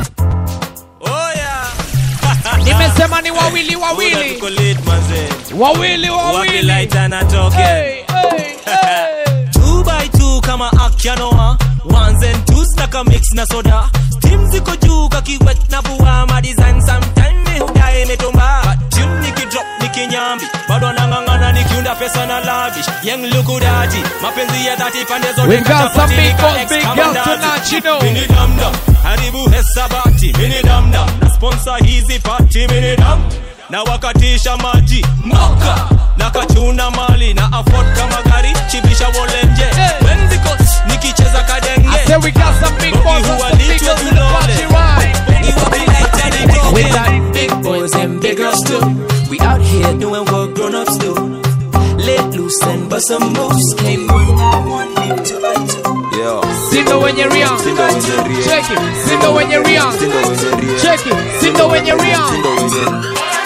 Nimesema ni wawili wawili. Wawili wawili. Hey, hey, hey. two by two kama akyanoa ones and twos na ka mix na soda steam ziko juu kakiwet na bua ma design sometime mi hudae imetumba But tune nikidrop nikinyambi bado nang'ang'ana nikiunda pesa na lavish yang lukudaji mapenzi ya dhati pande zote We got some kachapati big nika boss, ex big kama girls ndazi. tonight, you know. Mini damdam haribu hesabati mini damdam na sponsor hizi party mini dam na wakatisha maji moka na kachuna mali na afford kama gari chibisha wolenje wenziko nikicheza kadenge I say we got some big boys and some big girls in the party, right? We got big boys and big girls too. We out here doing what grown-ups do. Let loose and bust some moves. Came on one, two by two. Yo. Sindo wenye riang. Check it. Sindo wenye riang. Check it. Sindo wenye riang.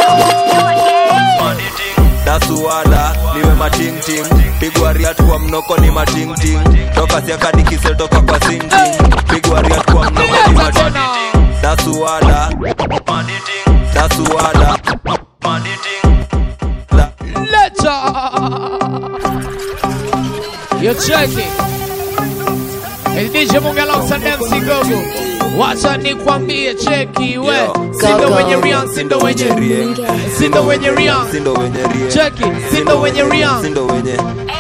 dasuwada niwe matingting pigwa riat kwa mnoko ni matingting toka siakadikise toka kwa singting pigwa riat kwa mnoko ni matingting dasuwada dasuwada Lecha. You check it. It's DJ Munga alongside MC Gogo. wacha nikwambie cheki we Yo. sindo Kaka. wenye rian sindo wenye Rieng. sindo wenye rian Sindo wenye rieng. cheki sindo wenye rian Sindo wenye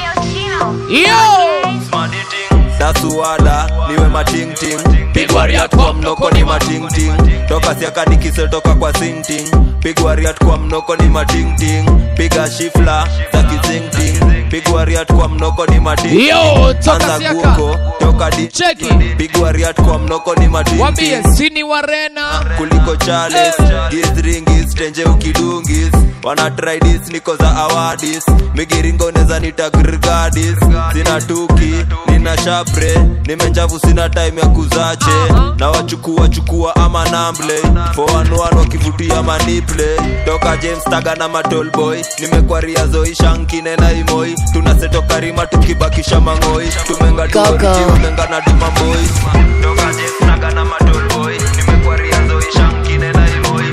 yo dasuwada niwe matingting pigwa riat kwa mnoko ni matingting toka siaka nikise toka kwa sinting pigwa riat kwa mnoko ni matingting piga shifla za kizingting pigwa riat kwa mnoko ni matingting Yo, toka Anza siaka. guko toka di cheki pigwa riat kwa mnoko ni wambie matingting sini warena kuliko chales gisringis tenje ukidungis wana tridis niko za awadis migiringo neza nitagrgadis sina tuki nina shapre nimenjavu sina time ya kuzache na wachukua chukua ama namble foanuan wakivutia maniple toka james taga na matolboy nimekwaria zoishankine na imoi tunasetokarima tukibakisha mang'oi tumenga tumenga na dumamboi toka james taga na matolboy nimekwaria zoishankine na imoi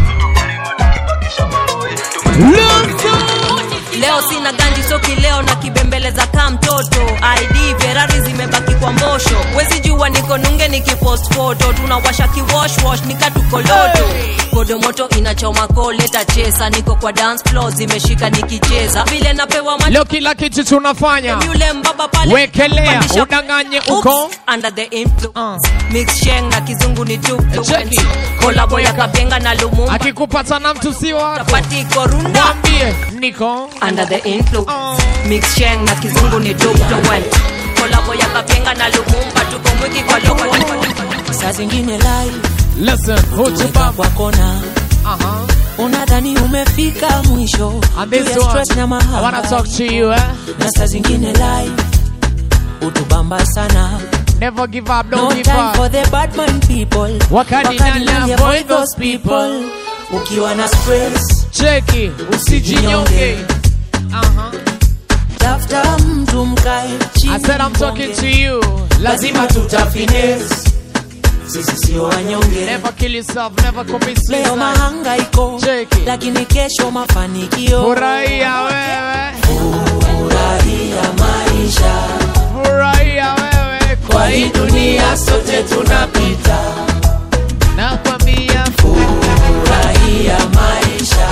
leo sina ganji soki leo na kibembeleza kaa mtoto id ferari zimebaki kwa mbosho wezi jua niko nunge nikipost foto tunawasha kiwoshwosh nikatukoloto kodo moto inachoma koleta chesa niko kwa dance floor zimeshika nikicheza vile napewa macho leo kila kitu tunafanya yule mbaba pale wekelea Pandisha- udanganye Oops, uko under the influence mix sheng na kizungu ni tu Cheki. kolabo ya kapenga na lumumba akikupata na mtu si wako Chapati korunda mwambie niko under the influence mix sheng na kizungu ni tu kolabo ya kapenga na lumumba tuko mwiki kwa loko saa zingine lai Listen, Weka kwa kona unadhani umefika mwisho And this Juu ya one, stress na I mahaba. wanna talk to you, eh? na saa zingine lai utubamba sana Never give up, no don't give time for up. the bad man people Wakati nani avoid those people. ukiwa na stress cheki usijinyonge tafuta mtu mkae chini I said I'm talking to you. lazima tutafines sisi sio wanyonge Never kill yourself, never commit leo suicide. mahangaiko lakini kesho mafanikio Furahia wewe, furahia maisha furahia wewe, kwa hii dunia sote tunapita nakwambia furahia maisha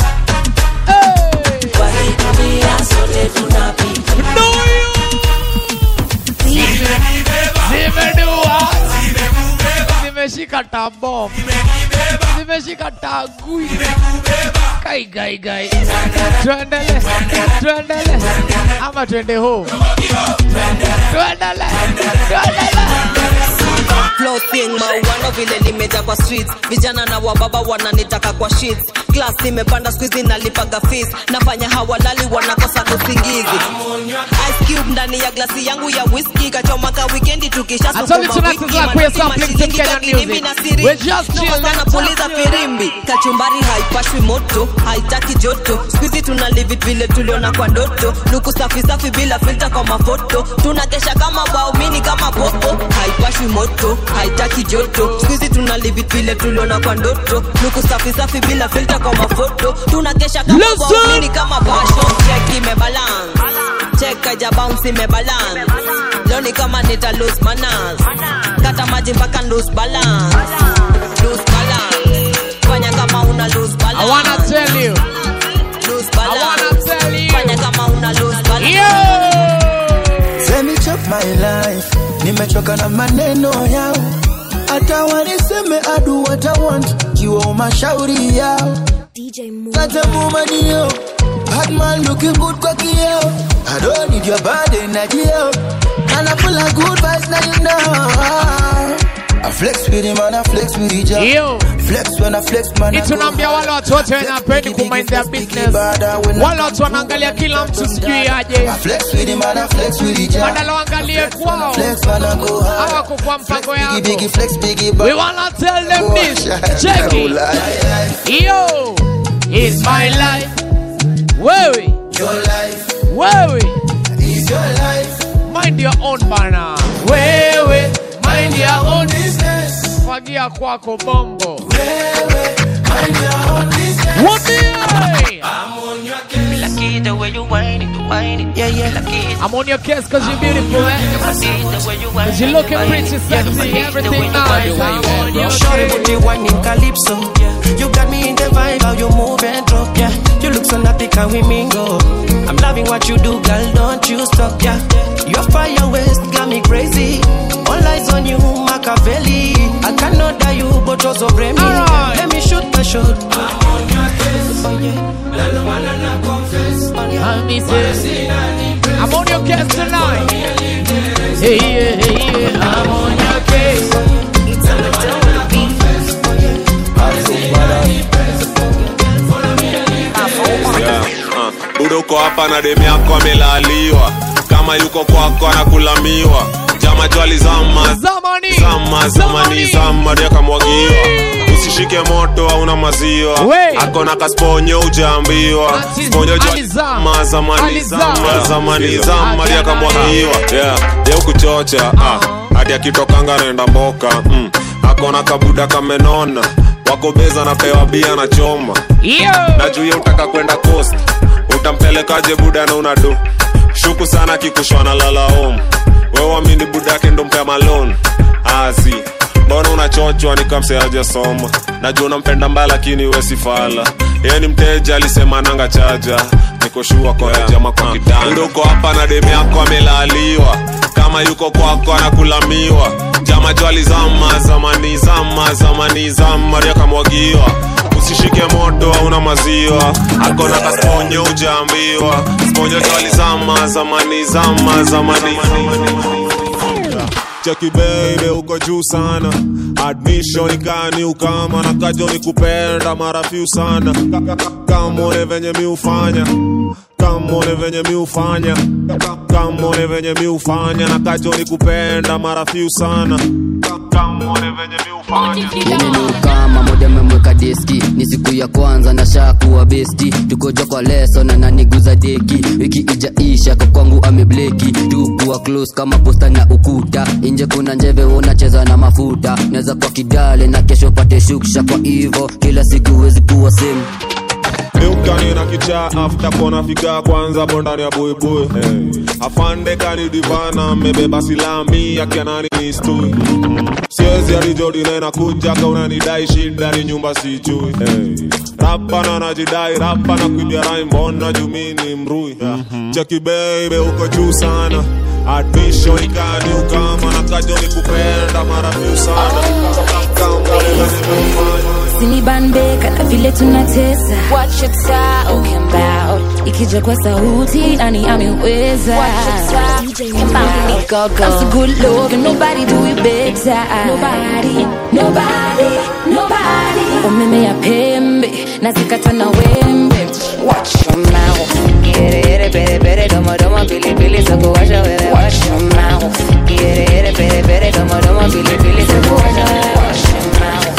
kwa hii dunia sote tunapita zimedua, zimeshika tabom, zimeshika tagui, kai gai gai, tuendele, tuendele ama tuende home, tuendele, tuendele. Flossing mauano vile nimeja kwa streets vijana na wababa wananitaka kwa sheets class imepanda squeezy nalipaga fees nafanya hawalali wanakosa usingizi ice cube ndani ya glasi yangu ya whisky kachomaka weekendi tukisha I told you tonight is like we're sampling some Kenyan music. We're just chilling. puliza firimbi kachumbari haipashwi moto haitaki joto squeezy tuna live it vile tuliona kwa ndoto luku safi safi bila filter kwa mafoto tunakesha kama waumini kama popo haipashwi moto haitaki joto squeezy tuna live it vile tuliona kwa ndoto luku safi safi bila filter kwa mafoto tunakesha kama Listen. waumini kama basho check imebalance check haija bounce imebalance leo ni kama nita lose manners kata maji mpaka lose balance lose balance fanya kama una lose balance I wanna tell you. lose balance I wanna tell you. fanya kama una lose balance Let me chop my life nimechoka na maneno yao hata waniseme adu what I want kiwa mashauri yao natemumanio Batman looking good kwa kioo I don't need your body na jio And I feel like good vibes now you know I flex with him and I flex with each other Yo. Flex when I flex man I go tunaambia wale watu wote wanapendi kumind their business wale watu wanaangalia kila mtu sijui aje I flex with him and I flex with each other badala waangalie kwao Flex man I go high hawako kwa mpango yako Biggie flex biggie we wanna tell them this check it yo it's my life wewe Your life wewe is your life mind your own bana wewe mind your own business fagia kwako bongo wewe mind your own business Wambie! it the way you whine it, whine it. Yeah, yeah. Like it. I'm on your case cause you're beautiful, eh? Cause you're looking pretty sexy, everything nice. I'm on your Shorty put case. the wine in calypso. Yeah. You got me in the vibe, how you move and drop. Yeah. You look so naughty, can we mingle? I'm loving what you do, girl. Don't you stop. Yeah. Your fire waist got me crazy. All eyes on you, Machiavelli. I cannot die you, but also blame me. Alright. Let me shoot my shot. I'm on your case. Oh yeah. La la la la la confess. I'm missing. I'm on your case tonight. Hey, yeah, hey, yeah. I'm on your case. Yeah, uh, budo uko hapa na demu yako amelaliwa kama yuko kwako anakulamiwa jama jwali zama zamani zama zamani zama dia kamwagiwa usishike moto hauna maziwa We. akona kasponyo ujaambiwa Ati sponyo jwali alizama. zama zamani Alizama. zama zamani zama dia kamwagiwa yeah dia kuchocha ah hadi akitokanga naenda mboka mm. akona kabuda kamenona wako beza napewa bia na choma na juu ya utaka kwenda coast utampelekaje buda na unadu shuku sana kikushwa na lala home wewamini buda yake ndo mpea malon azi mbona unachochwa nikamseaja soma najua unampenda mbaya lakini wesifala yeye ni mteja alisema nanga chaja nikoshua koajama kwa kitanda uko hapa na demu yako amelaliwa kama yuko kwako anakulamiwa jama jwali zama zamani zama zamani zama ria kamwagiwa usishike moto hauna maziwa akona kasponyo ujaambiwa sponyo jwali zama zamani zama zamani cheki baby uko juu sana admission ikani ukama na kajo ni kupenda mara few sana Ka- ka- kamone venye mi ufanya kamone venye mi ufanya Ka- kamone venye mi ufanya na kajo ni kupenda mara few sana Ka- kamone venye mi ufanya kama moja memweka deski ni siku ya kwanza na shakuwa besti tukoja kwa leso na naniguza deki wiki ijaisha kwa kwangu amebleki tukuwa close kama posta na ukuta inje kuna njeve unacheza na mafuta naweza kwa kidale na kesho pate shuksha kwa hivo kila siku wezi kuwa same Eukani na kicha after kona fika kwanza bondani ya buibui hey. Afande kani divana mebeba silami akianani mistui Siezi alijodi na kuja kauna nidai shida ni nyumba sijui hey. Rapa na najidai rapa na kuibia rai mbona jumini mrui Cheki baby uko juu sana Admission ikani ukama na kajo ni kupenda mara few sana Kama nimefanya sinibanbe kana vile tunatesa Watch your talking about ikija kwa sauti nani ameweza I'm so good looking nobody do it better nobody nobody nobody umeme ya pembe nazikata na wembe watch your mouth Quiere, pere, pere, domo, domo, pili, pili, soko, washa, wewe, watch your mouth Quiere, pere, pere, domo, domo, pili, pili, soko, washa, wewe, watch your mouth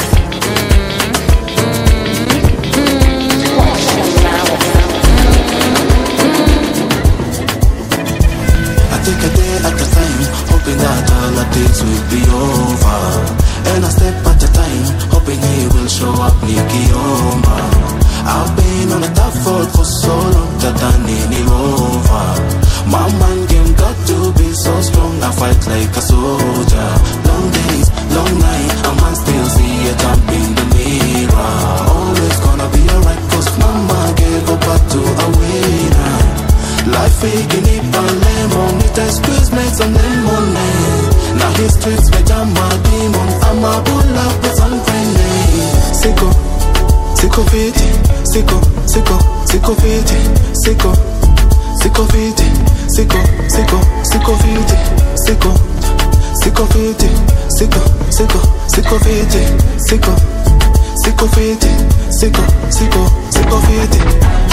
I take a day at a time, hoping that all our days will be over. And a step at a time, hoping he will show up nikiomba. I've been on a tough road for so long that I need him over. My man game got to be so strong, I fight like a soldier. Long days, long night, a man still see a jump in the mirror. Always gonna be alright, cause mama gave a back to a winner. Life faking it on lemon It has squeeze make some lemonade Now his streets where I'm a demon I'm a bull up with some grenade Sicko, sicko fiti Sicko, sicko, sicko fiti Sicko, sicko fiti Sicko, sicko, sicko fiti Sicko, sicko fiti Sicko, sicko, sicko fiti Sicko, sicko fiti Sicko, sicko, sicko fiti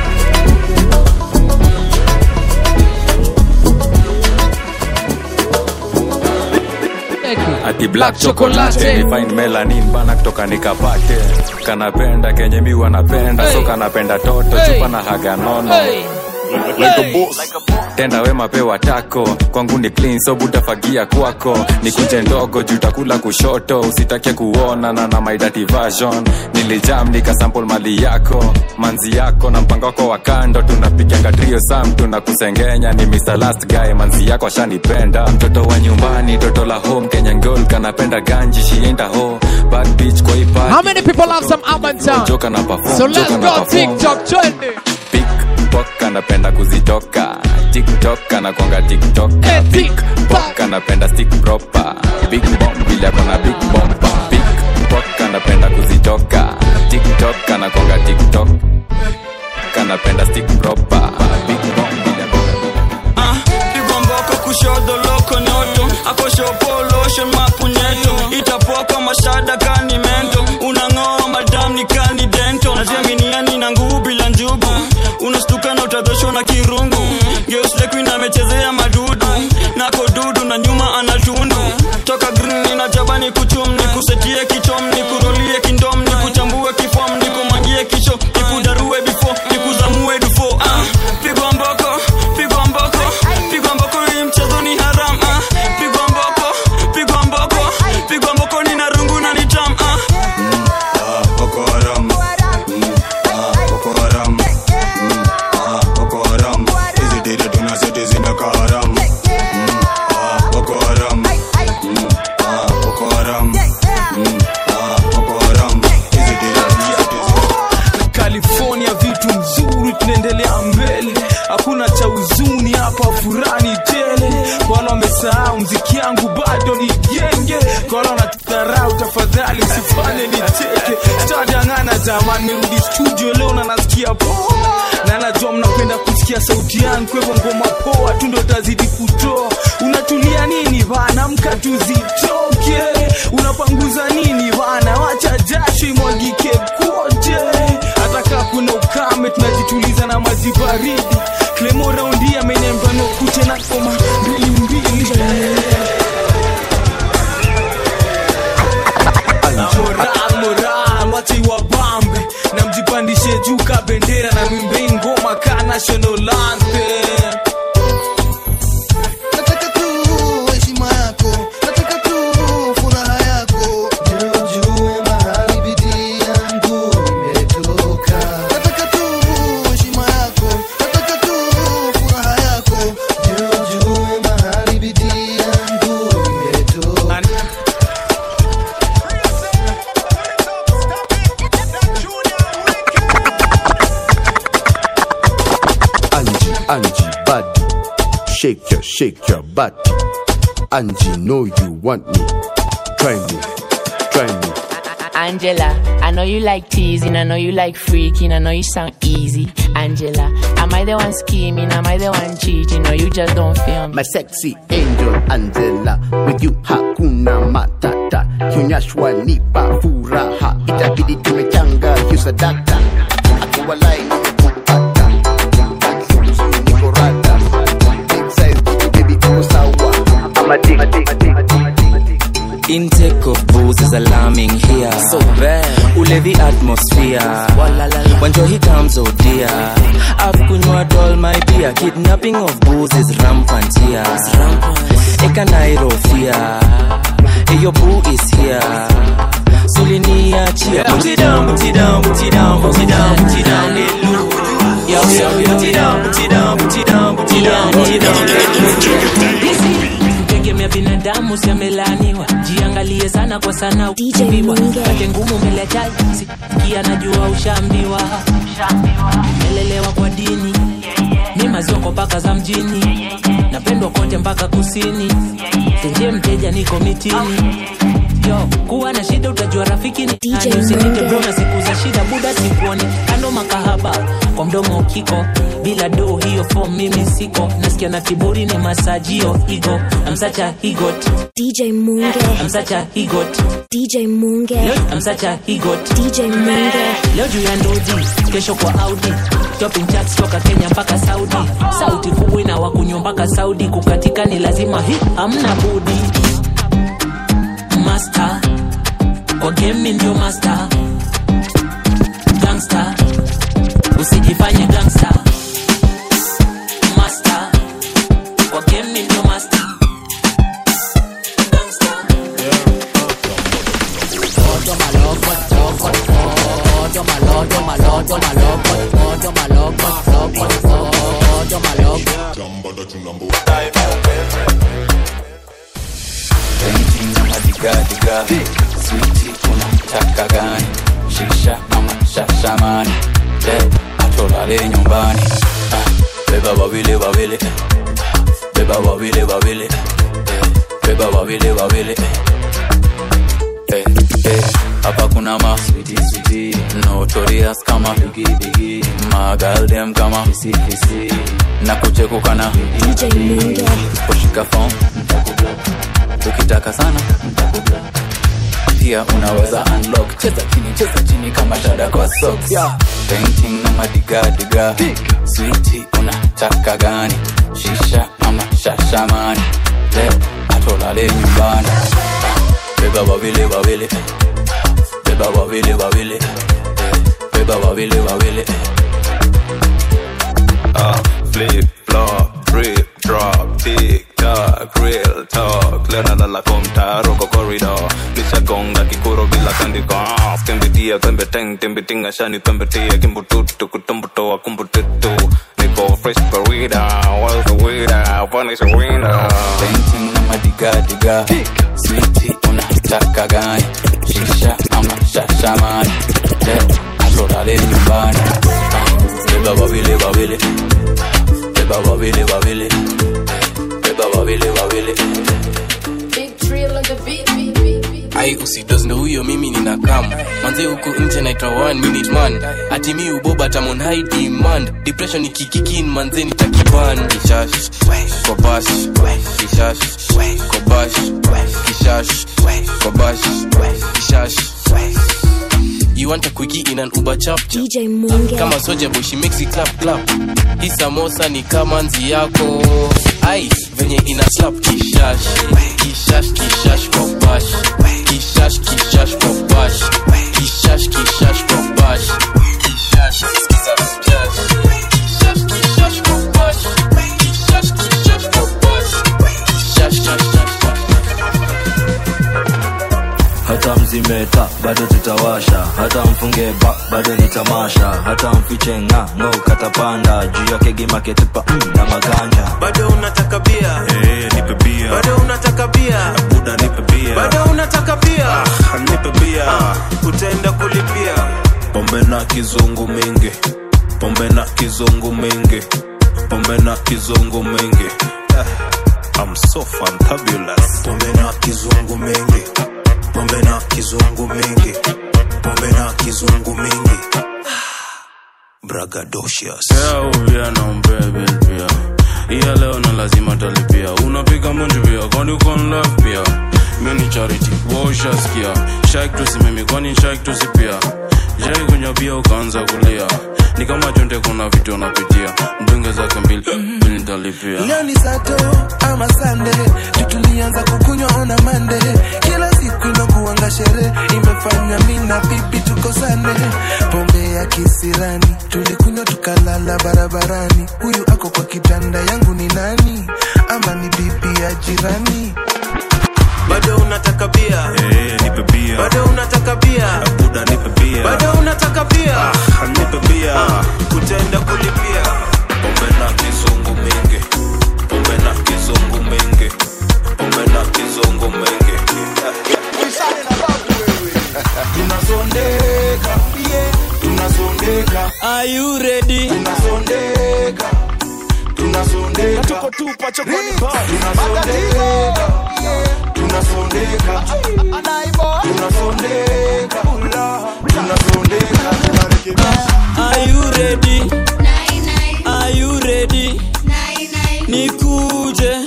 ati black chocolate ni fine melanin bana kutoka nikapate kanapenda kenye mi wanapenda Hey. so kanapenda toto Hey. chupa na haga nono Hey. like a boss. tenda wema pewa tako kwangu ni clean so butafagia kwako ni kunje ndogo juu takula kushoto usitake kuona na na my dirty version nilijam nikasample mali yako manzi yako na mpango wako wa kando tunapiganga trio sam tunakusengenya ni Mr. last guy manzi yako ashanipenda mtoto wa nyumbani toto la home kenya ngol kanapenda ganji shienda ho bad bitch kwa hii party. How many people have some Urban Town? Joka na perform, So let's joka na go perform. TikTok trending. Pickpock anapenda kuzitoka tiktok anakwanga tiktok Pickpock anapenda stick proper big bomb bila kona big bomba Pickpock anapenda kuzitoka tiktok anakwanga tiktok kanapenda stick proper big bomb bila kona pigwa mboko kushoto loko nyoto akoshopolosho mapunyeto itapoka mashada kani mento unang'oa madam ni kani dento najiaminiani na nguvu bila njugu unastuka na utadhoshwa na kirungu geuslekuin amechezea madudu nako dudu na nyuma anatundu toka green na jabani kuchum ni kusetie kichom ni kurolie kindom ni kuchambue kifom ni kumangie kicho ni kudarue bifo ni kuzamue dufo ah, pigwa mboko pigwa mboko pigwa mboko hii mchezo ni haram ah, pigwa mboko pigwa mboko pigwa mboko ni narungu na nitam ah. Boko Haram. Mm, ah, Boko Haram. Mm, ah, Boko Haram. Hizi dede tunaseti zinakaa haram. Mm, ah, Boko Haram. Mm, ah, Boko Haram. Mm, ah, Boko Haram. Hizi dede tunaseti california vitu mzuri tunaendelea mbele hakuna cha huzuni hapa furani tele kwa wale wamesahau mziki yangu bado ni jenge kwa wale wanatudharau tafadhali usifanye nicheke sitadangana jamani nirudi studio leo na nasikia poa na najua mnapenda kusikia sauti yangu kwa hivyo ngoma poa tu ndo tazidi kutoa unatulia nini bana mka tuzitoke unapanguza nini bana wacha jasho imwagike kote hata kaa kuna ukame tunajituliza na maji baridi klemo raundi amenyamba nokute na koma mbili mbili moral moral wache wabambe na mjipandishe juu ka bendera na mwimbe ngoma ka national anthem nataka tu heshima yako nataka tu furaha yako ndio ujue mahali bidii yangu imetoka nataka tu heshima yako nataka tu furaha yako ndio ujue mahali bidii yangu imetoka Angie, Angie, body. Shake your, shake your body. Angie, know you want me. Try me, try me. Angela, I know you like teasing, I know you like freaking, I know you sound easy. Angela, am I the one scheming? Am I the one cheating? Or you just don't feel me? My sexy angel Angela, with you hakuna matata. Kionyeshwa nipa furaha, itabidi tumechanga hiyo sadaka. Akiwa lai nimekupata, niko rada. Big size, baby uko sawa. I'm a dick, dick, dick, dick. Intake of booze is alarming here. So bad. Ulevi atmosphere. When joy comes, oh dear. I've kunywa all my beer. Kidnapping of booze is rampant here. Eka Nairo fear. Hey, your boo is here. Sulinia cheer. Put it down, put it down, put it down, put it down, put it down. Let loose. Yo, yo, put it down, put it down, put it down, put it down, put it down. Let loose. kutegemea binadamu siamelaniwa jiangalie sana kwa sana ukiviwa kate ngumu mbele ya jaji sikia najua ushambiwa melelewa kwa dini ni mazioko mpaka za mjini napendwa kote mpaka kusini tenje mteja niko mitini yo kuwa na shida utajua rafiki ni nani usinite bro na siku za shida buda sikuoni kando makahaba kwa mdomo ukiko bila do hiyo fom mimi siko nasikia na kiburi ni masajio igo amsacha higot DJ Munge. amsacha higot DJ Munge. amsacha higot DJ Munge. leo juu ya ndoji kesho kwa audi shopping charts toka kenya mpaka saudi sauti kubwa ina wakunywa mpaka saudi kukatika ni lazima hi hamna budi master kwa game ndio master gangster usijifanye gangster moto maloko moto maloko loko moto maloko Painting na madigadiga Switi unataka gani Shisha ama shashamani Le, atolale nyumbani Ah, Beba wawili wawili Beba wawili wawili Eh, Beba wawili wawili Eh, eh, Hapa kuna ma sweetie sweetie Notorious kama bigi bigi Magaldem kama hisi hisi Na kuchekuka na DJ Minge Kushika phone ukitaka sana pia unaweza unlock cheza chini cheza chini kama shada kwa socks painting na madigadiga switi unataka gani shisha ama shashamani leo atolale nyumbani beba wawili wawili beba wawili wawili beba wawili wawili Uh, flip, flop, drip, drop, tick, tock, real talk. Lena lala kwa mtaro kwa corridor. Nishagonga kikuro bila kandiko. Ah, Skembitia, kwembe teng, tembitinga shani, pembetia, kimbututu, kutumbutoa, kumbututu. Niko fresh burrito, where's the weeder? Punish a winner. painting na madigadiga switi unataka gani shisha ama shashamani leo atolale nyumbani beba wawili wawili beba wawili wawili beba wawili wawili ai usidos ndo huyo mimi nina kam manze huku nje naitwa one minute man ati mi uboba tamon high demand depression ikikikin manze nitakiban kishash kobash kishash kobash kishash kobash kishash You want a quickie in an Uber chap chap. DJ Munge. Kama soja boy she makes it clap clap. Hii samosa ni kama nzi yako. Ai, venye ina slap kishash. Kishash kishash kwa bash. Kishash kishash kwa bash. Kishash kishash kwa bash. Kishash skiza kishash. Kishash kishash kwa bash. Kishash kishash kwa bash. Kishash kishash kwa hata mzimeta bado tutawasha hata mfunge ba bado ni tamasha hata mfiche nga ngo katapanda juu yake gimaketupa mm, na maganja bado unataka bia Eh, nipe bia bado unataka bia buda nipe bia bado unataka bia Ah, nipe bia utaenda kulipia pombe na kizungu mingi pombe na kizungu mingi pombe na kizungu mingi Eh, I'm so fantabulous pombe na kizungu mingi pombe na kizungu mingi pombe na kizungu mingi bragadocious uvia na umbebe pia iya leo na lazima talipia unapiga munji pia kwani uko in love pia mi ni charity waushaskia shak tusimemi kwani shak tusipia jai kunywa bia ukaanza kulia ni kama chonde kuna vitu unapitia mdunge zake mbili mbili nitalipia leo ni sato ama sande tutulianza kukunywa ona mande kila siku inakuanga sherehe imefanya mi na bibi tukosane pombe ya kisirani tulikunywa tukalala barabarani huyu ako kwa kitanda yangu ni nani ama ni bibi ya jirani bado unataka bia Eh, nipe bia bado unataka bia buda nipe bia bado unataka bia Ah, nipe bia utaenda kulipia pombe na kizungu mingi pombe na kizungu mingi pombe na kizungu mingi tunasondeka yeah, tunasondeka are you ready tunasondeka tunasondeka tuko tupa chokoni tunasondeka yeah, tunasondeka tunasondeka tunasondeka are you ready are you ready nikuje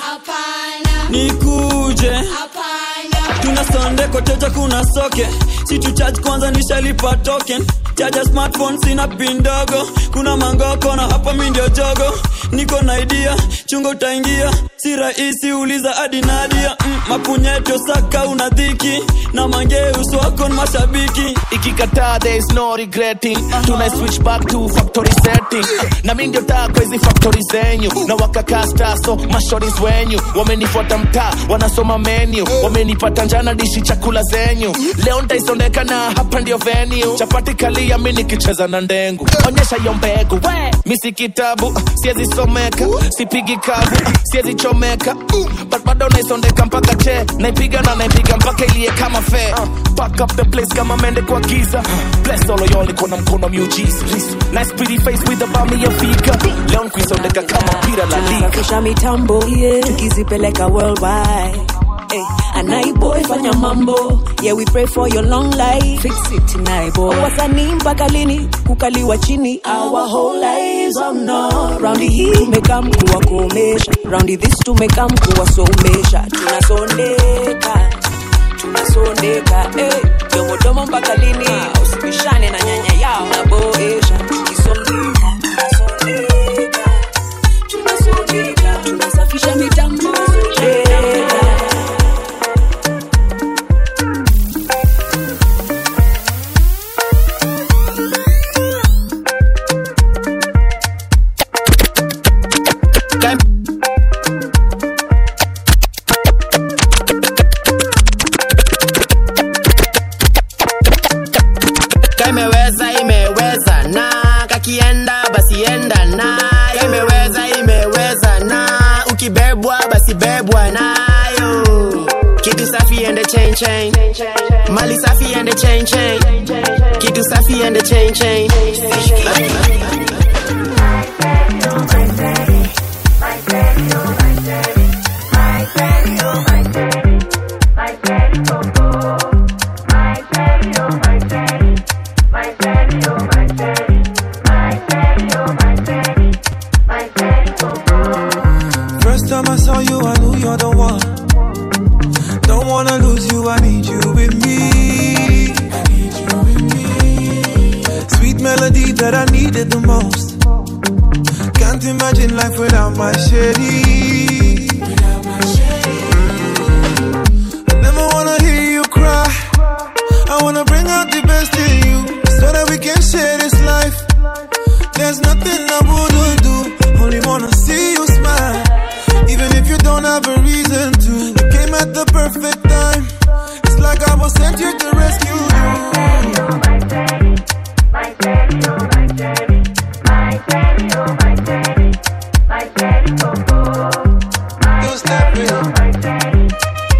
nikuje tunasonde koteja kuna soke situ charge kwanza nishalipa token chaja smartphone sina pin ndogo kuna mangoko na hapa mi ndio jogo niko na idea chungo utaingia si rahisi uliza hadi nadia mm, mapunyeto saka una dhiki na mangeus wako ni mashabiki ikikataa there is no regretting tuna switch back to factory setting na mi ndio taa kwa hizi factory zenyu na wakakasta so mashoris wenyu wamenifuata mtaa wanasoma menu wamenipata njana dishi chakula zenyu leo ntaisondeka na hapa ndio venue chapati kalia mi nikicheza na ndengu onyesha hiyo mbegu we mi si kitabu siezi someka sipigi kavu siezi chomeka but bado naisondeka mpaka che naipiga na naipiga mpaka ilie kama fe pack up the place kama mende kwa giza bless all of y'all iko na mkono miujiza nice pretty face with a bami ya fika leo nkuisondeka kama pira la liga tunasafisha mitambo yeah. tukizipeleka worldwide Hey, anaiboy fanya mambo yeah we pray for your long life fix it naiboy wasanii mpaka lini kukaliwa chini our whole lives oh no raundi hii tumekam kuwakomesha raundi this tumekam kuwasomesha tunasondeka tunasondeka hey, domodomo mpaka lini usibishane na nyanya yao naboesha tukisondeka tunasondeka tunasondeka tunasafisha mitambo yeah. imeweza imeweza na kakienda basi enda na imeweza imeweza na ukibebwa basi bebwa nayo kitu safi ende chain chain mali safi ende chain chain kitu safi ende chain chain First time I saw you, I knew you're the one. Don't wanna lose you, I need you with me. Sweet melody that I needed the most. Can't imagine life without my shady. I never wanna hear you cry. I wanna bring out the best in you so that we can share this life. There's nothing I wouldn't do. Only wanna see you smile. Even if you don't have a reason to. You came at the perfect time. It's like I was sent here to rescue you. Don't step in.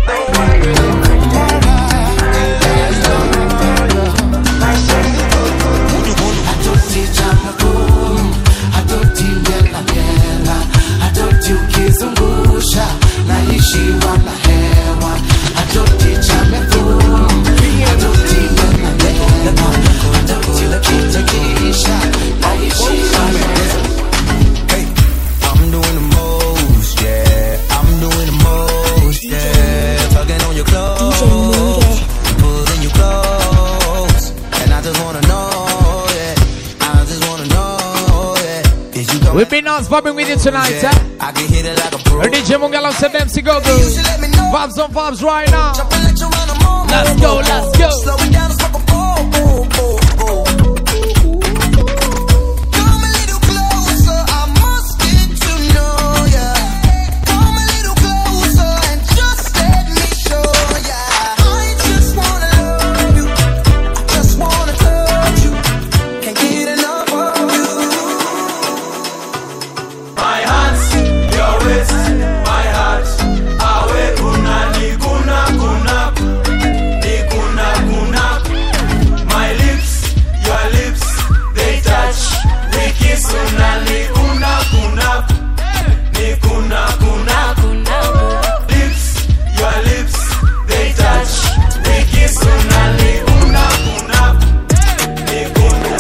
ukizungusha naishiwa na hewa atoti chamefum atoti atoti ukitekisha naishiwa na hewa I'm doing the most, yeah. I'm doing the most, yeah. Tugging on your clothes, pulling you close, and I just wanna know, yeah. I just wanna know, yeah. Is you We've been on popping with you tonight, eh? I can hit it like a pro. DJ Mungala said MC go go. Vibes on vibes right now. Let's go, let's go. Slow it down, it's like a boom, boom, boom, boom. Come a little closer, I must get to know ya. Come a little closer and just let me show ya. I just wanna love you, I just wanna touch you. Can't get enough of you. My hands, your waist, my heart. Awe kuna ni kuna kuna ni kuna kuna. My lips, your lips, they touch. We kiss una ni kuna kuna ni kuna kuna. Lips, your lips, they touch. We kiss una ni kuna kuna ni kuna.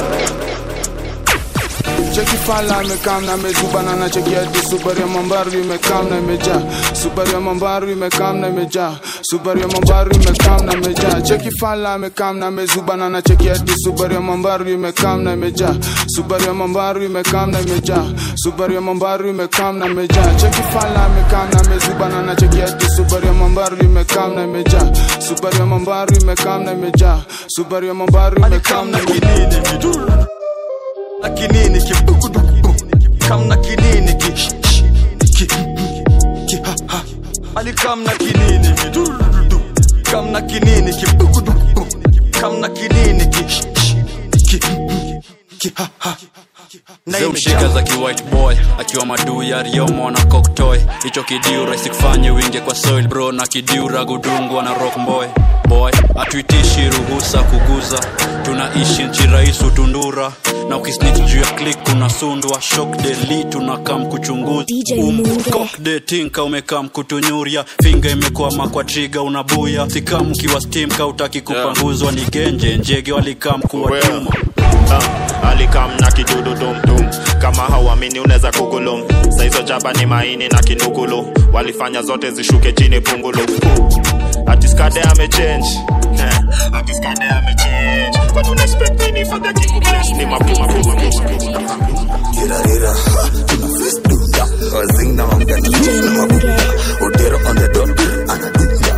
cheki fala imekam na mezubana na cheki hadi subari ya mambaru imekam na imejaa subari ya mambaru imekam na imejaa Subaru ya mambaru imekam na imejaa cheki fala amekam na amezubana na cheki hadi Subaru ya mambaru imekam na imejaa Subaru ya mambaru imekam na imejaa Subaru ya mambaru imekam na imejaa cheki fala amekam na amezubana na cheki hadi Subaru ya mambaru imekam na imejaa Subaru ya mambaru imekam na imejaa Subaru ya mambaru imekam na imejaa na kinini ki kam na kinini ki ki ki ha ha ali kam na kinini ki du du kam na kinini ki kam na kinini ki ki ki ha ha zemshika za kiwhite boy akiwa maduu ya riomo na koktoy hicho kidiu rahisi kufanye winge kwa soil bro na kidiu ragudungwa na rock boy boy atuitishi ruhusa kuguza tunaishi nchi rais utundura na ukisnich juu ya klik unasundwa shok deli tunakam kuchunguza umkok tinka umekam kutunyuria finga imekwama kwa triga unabuya sikam ukiwa stim kautaki kupanguzwa ni genje njege walikam kuwatuma uh, alikam na kidudu dumdum kama hauamini unaweza kugulum saizo jaba ni maini na kinukulu walifanya zote zishuke chini pungulu atiskade amechange Eh, atiskade amechange kwani unaexpect nini for the king bless ni mapuma puma Gira gira, tuna face duda. Wazing na mamga na juice na mabuda. Odero on the dot, anaduda.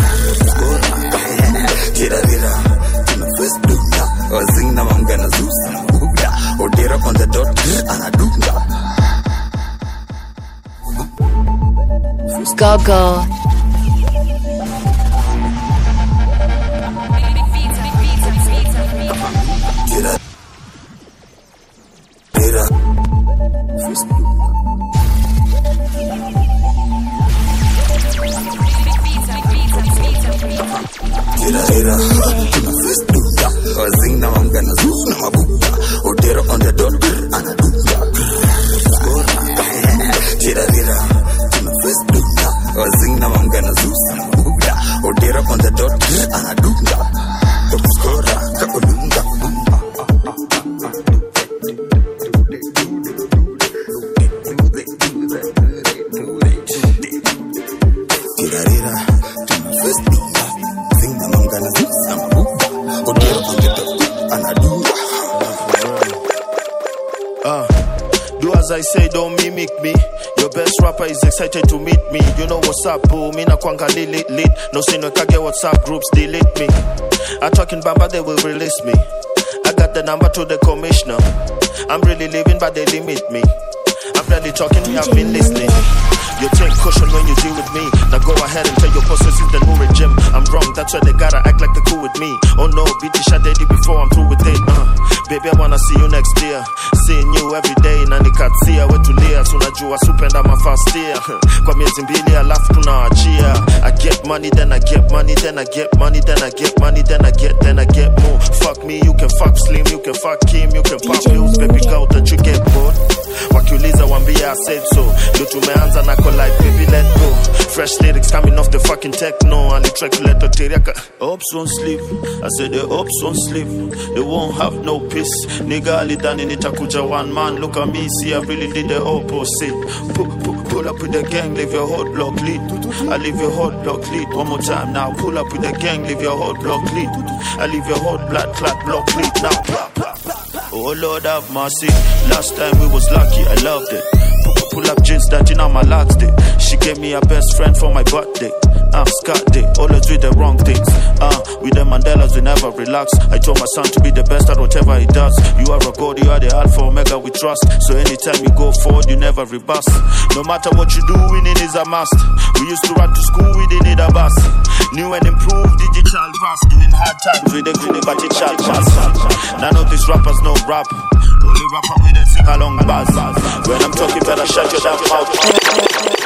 Gira gira, tuna face duda. Wazing na mamga na juice na mabuda. Odero on the dot, anaduda. Go go. Gira gira, face Gira gira, tuna face duda. Wazing na mamga na juice na mabuda. Odero on the dot, anaduda. Gira gira, tuna face duda. Wazing na mamga na juice na mabuda. Odero on the dot, anaduda. Skora, kakulunga. Gira gira, tuna face duda. Wazing na mamga na juice na mabuda. Odero on the dot, anaduda. Uh, do as I say, don't mimic me. Your best rapper is excited to meet me. You know what's up, boo. Me na kwanga lit lit. No sin no kage WhatsApp groups delete me. I talking bamba, they will release me. I got the number to the commissioner. I'm really living, but they limit me. I'm barely talking, me, I've been listening. You take caution when you deal with me. Now go ahead and tell your bosses it's the new regime. I'm wrong, that's why they gotta act like they're cool with me. Oh no, beat the shot daddy before I'm through with it. Uh, baby, I wanna see you next year. Seeing you every day, na nikatsia wetulia, tunajua supenda mafastia. Kwa miezi mbili alafu tunaachia. I get money, then I get money, then I get money, then I get money, then I get, then I get more. Fuck me, you can fuck Slim, you can fuck Kim, you can pop pills, baby girl, don't you get bored? Wakiuliza wambie I said so. Ndio tumeanza na collide, baby let go. Fresh lyrics coming off the fucking techno. Alitrack kuleta teriaka. Hopes won't sleep. I said the hopes won't sleep. They won't have no peace. Nigga alidhani nitakuja one man. Look at me, see I really did the opposite. Pull, pull, pull up with the gang, leave your hot block lead. I leave your hot block lead. One more time now. Pull up with the gang, leave your hot block lead. I leave your hot blood clot block lead now. Blah, blah, blah. Oh Lord have mercy. Last time we was lucky, I loved it. Pull, pull up jeans that in on my last day. She gave me a best friend for my birthday. Uh, Scott Day, always do the wrong things. Uh, with the Mandelas, we never relax. I told my son to be the best at whatever he does. You are a god, you are the alpha omega we trust. So anytime you go forward, you never reverse. No matter what you do, winning is a must. We used to run to school, we didn't need a bus. New and improved digital pass. Doing hard times with the crew, but it shall pass. None of these rappers know rap. Only rapper with a sing along buzz. When I'm talking, better shut your damn mouth.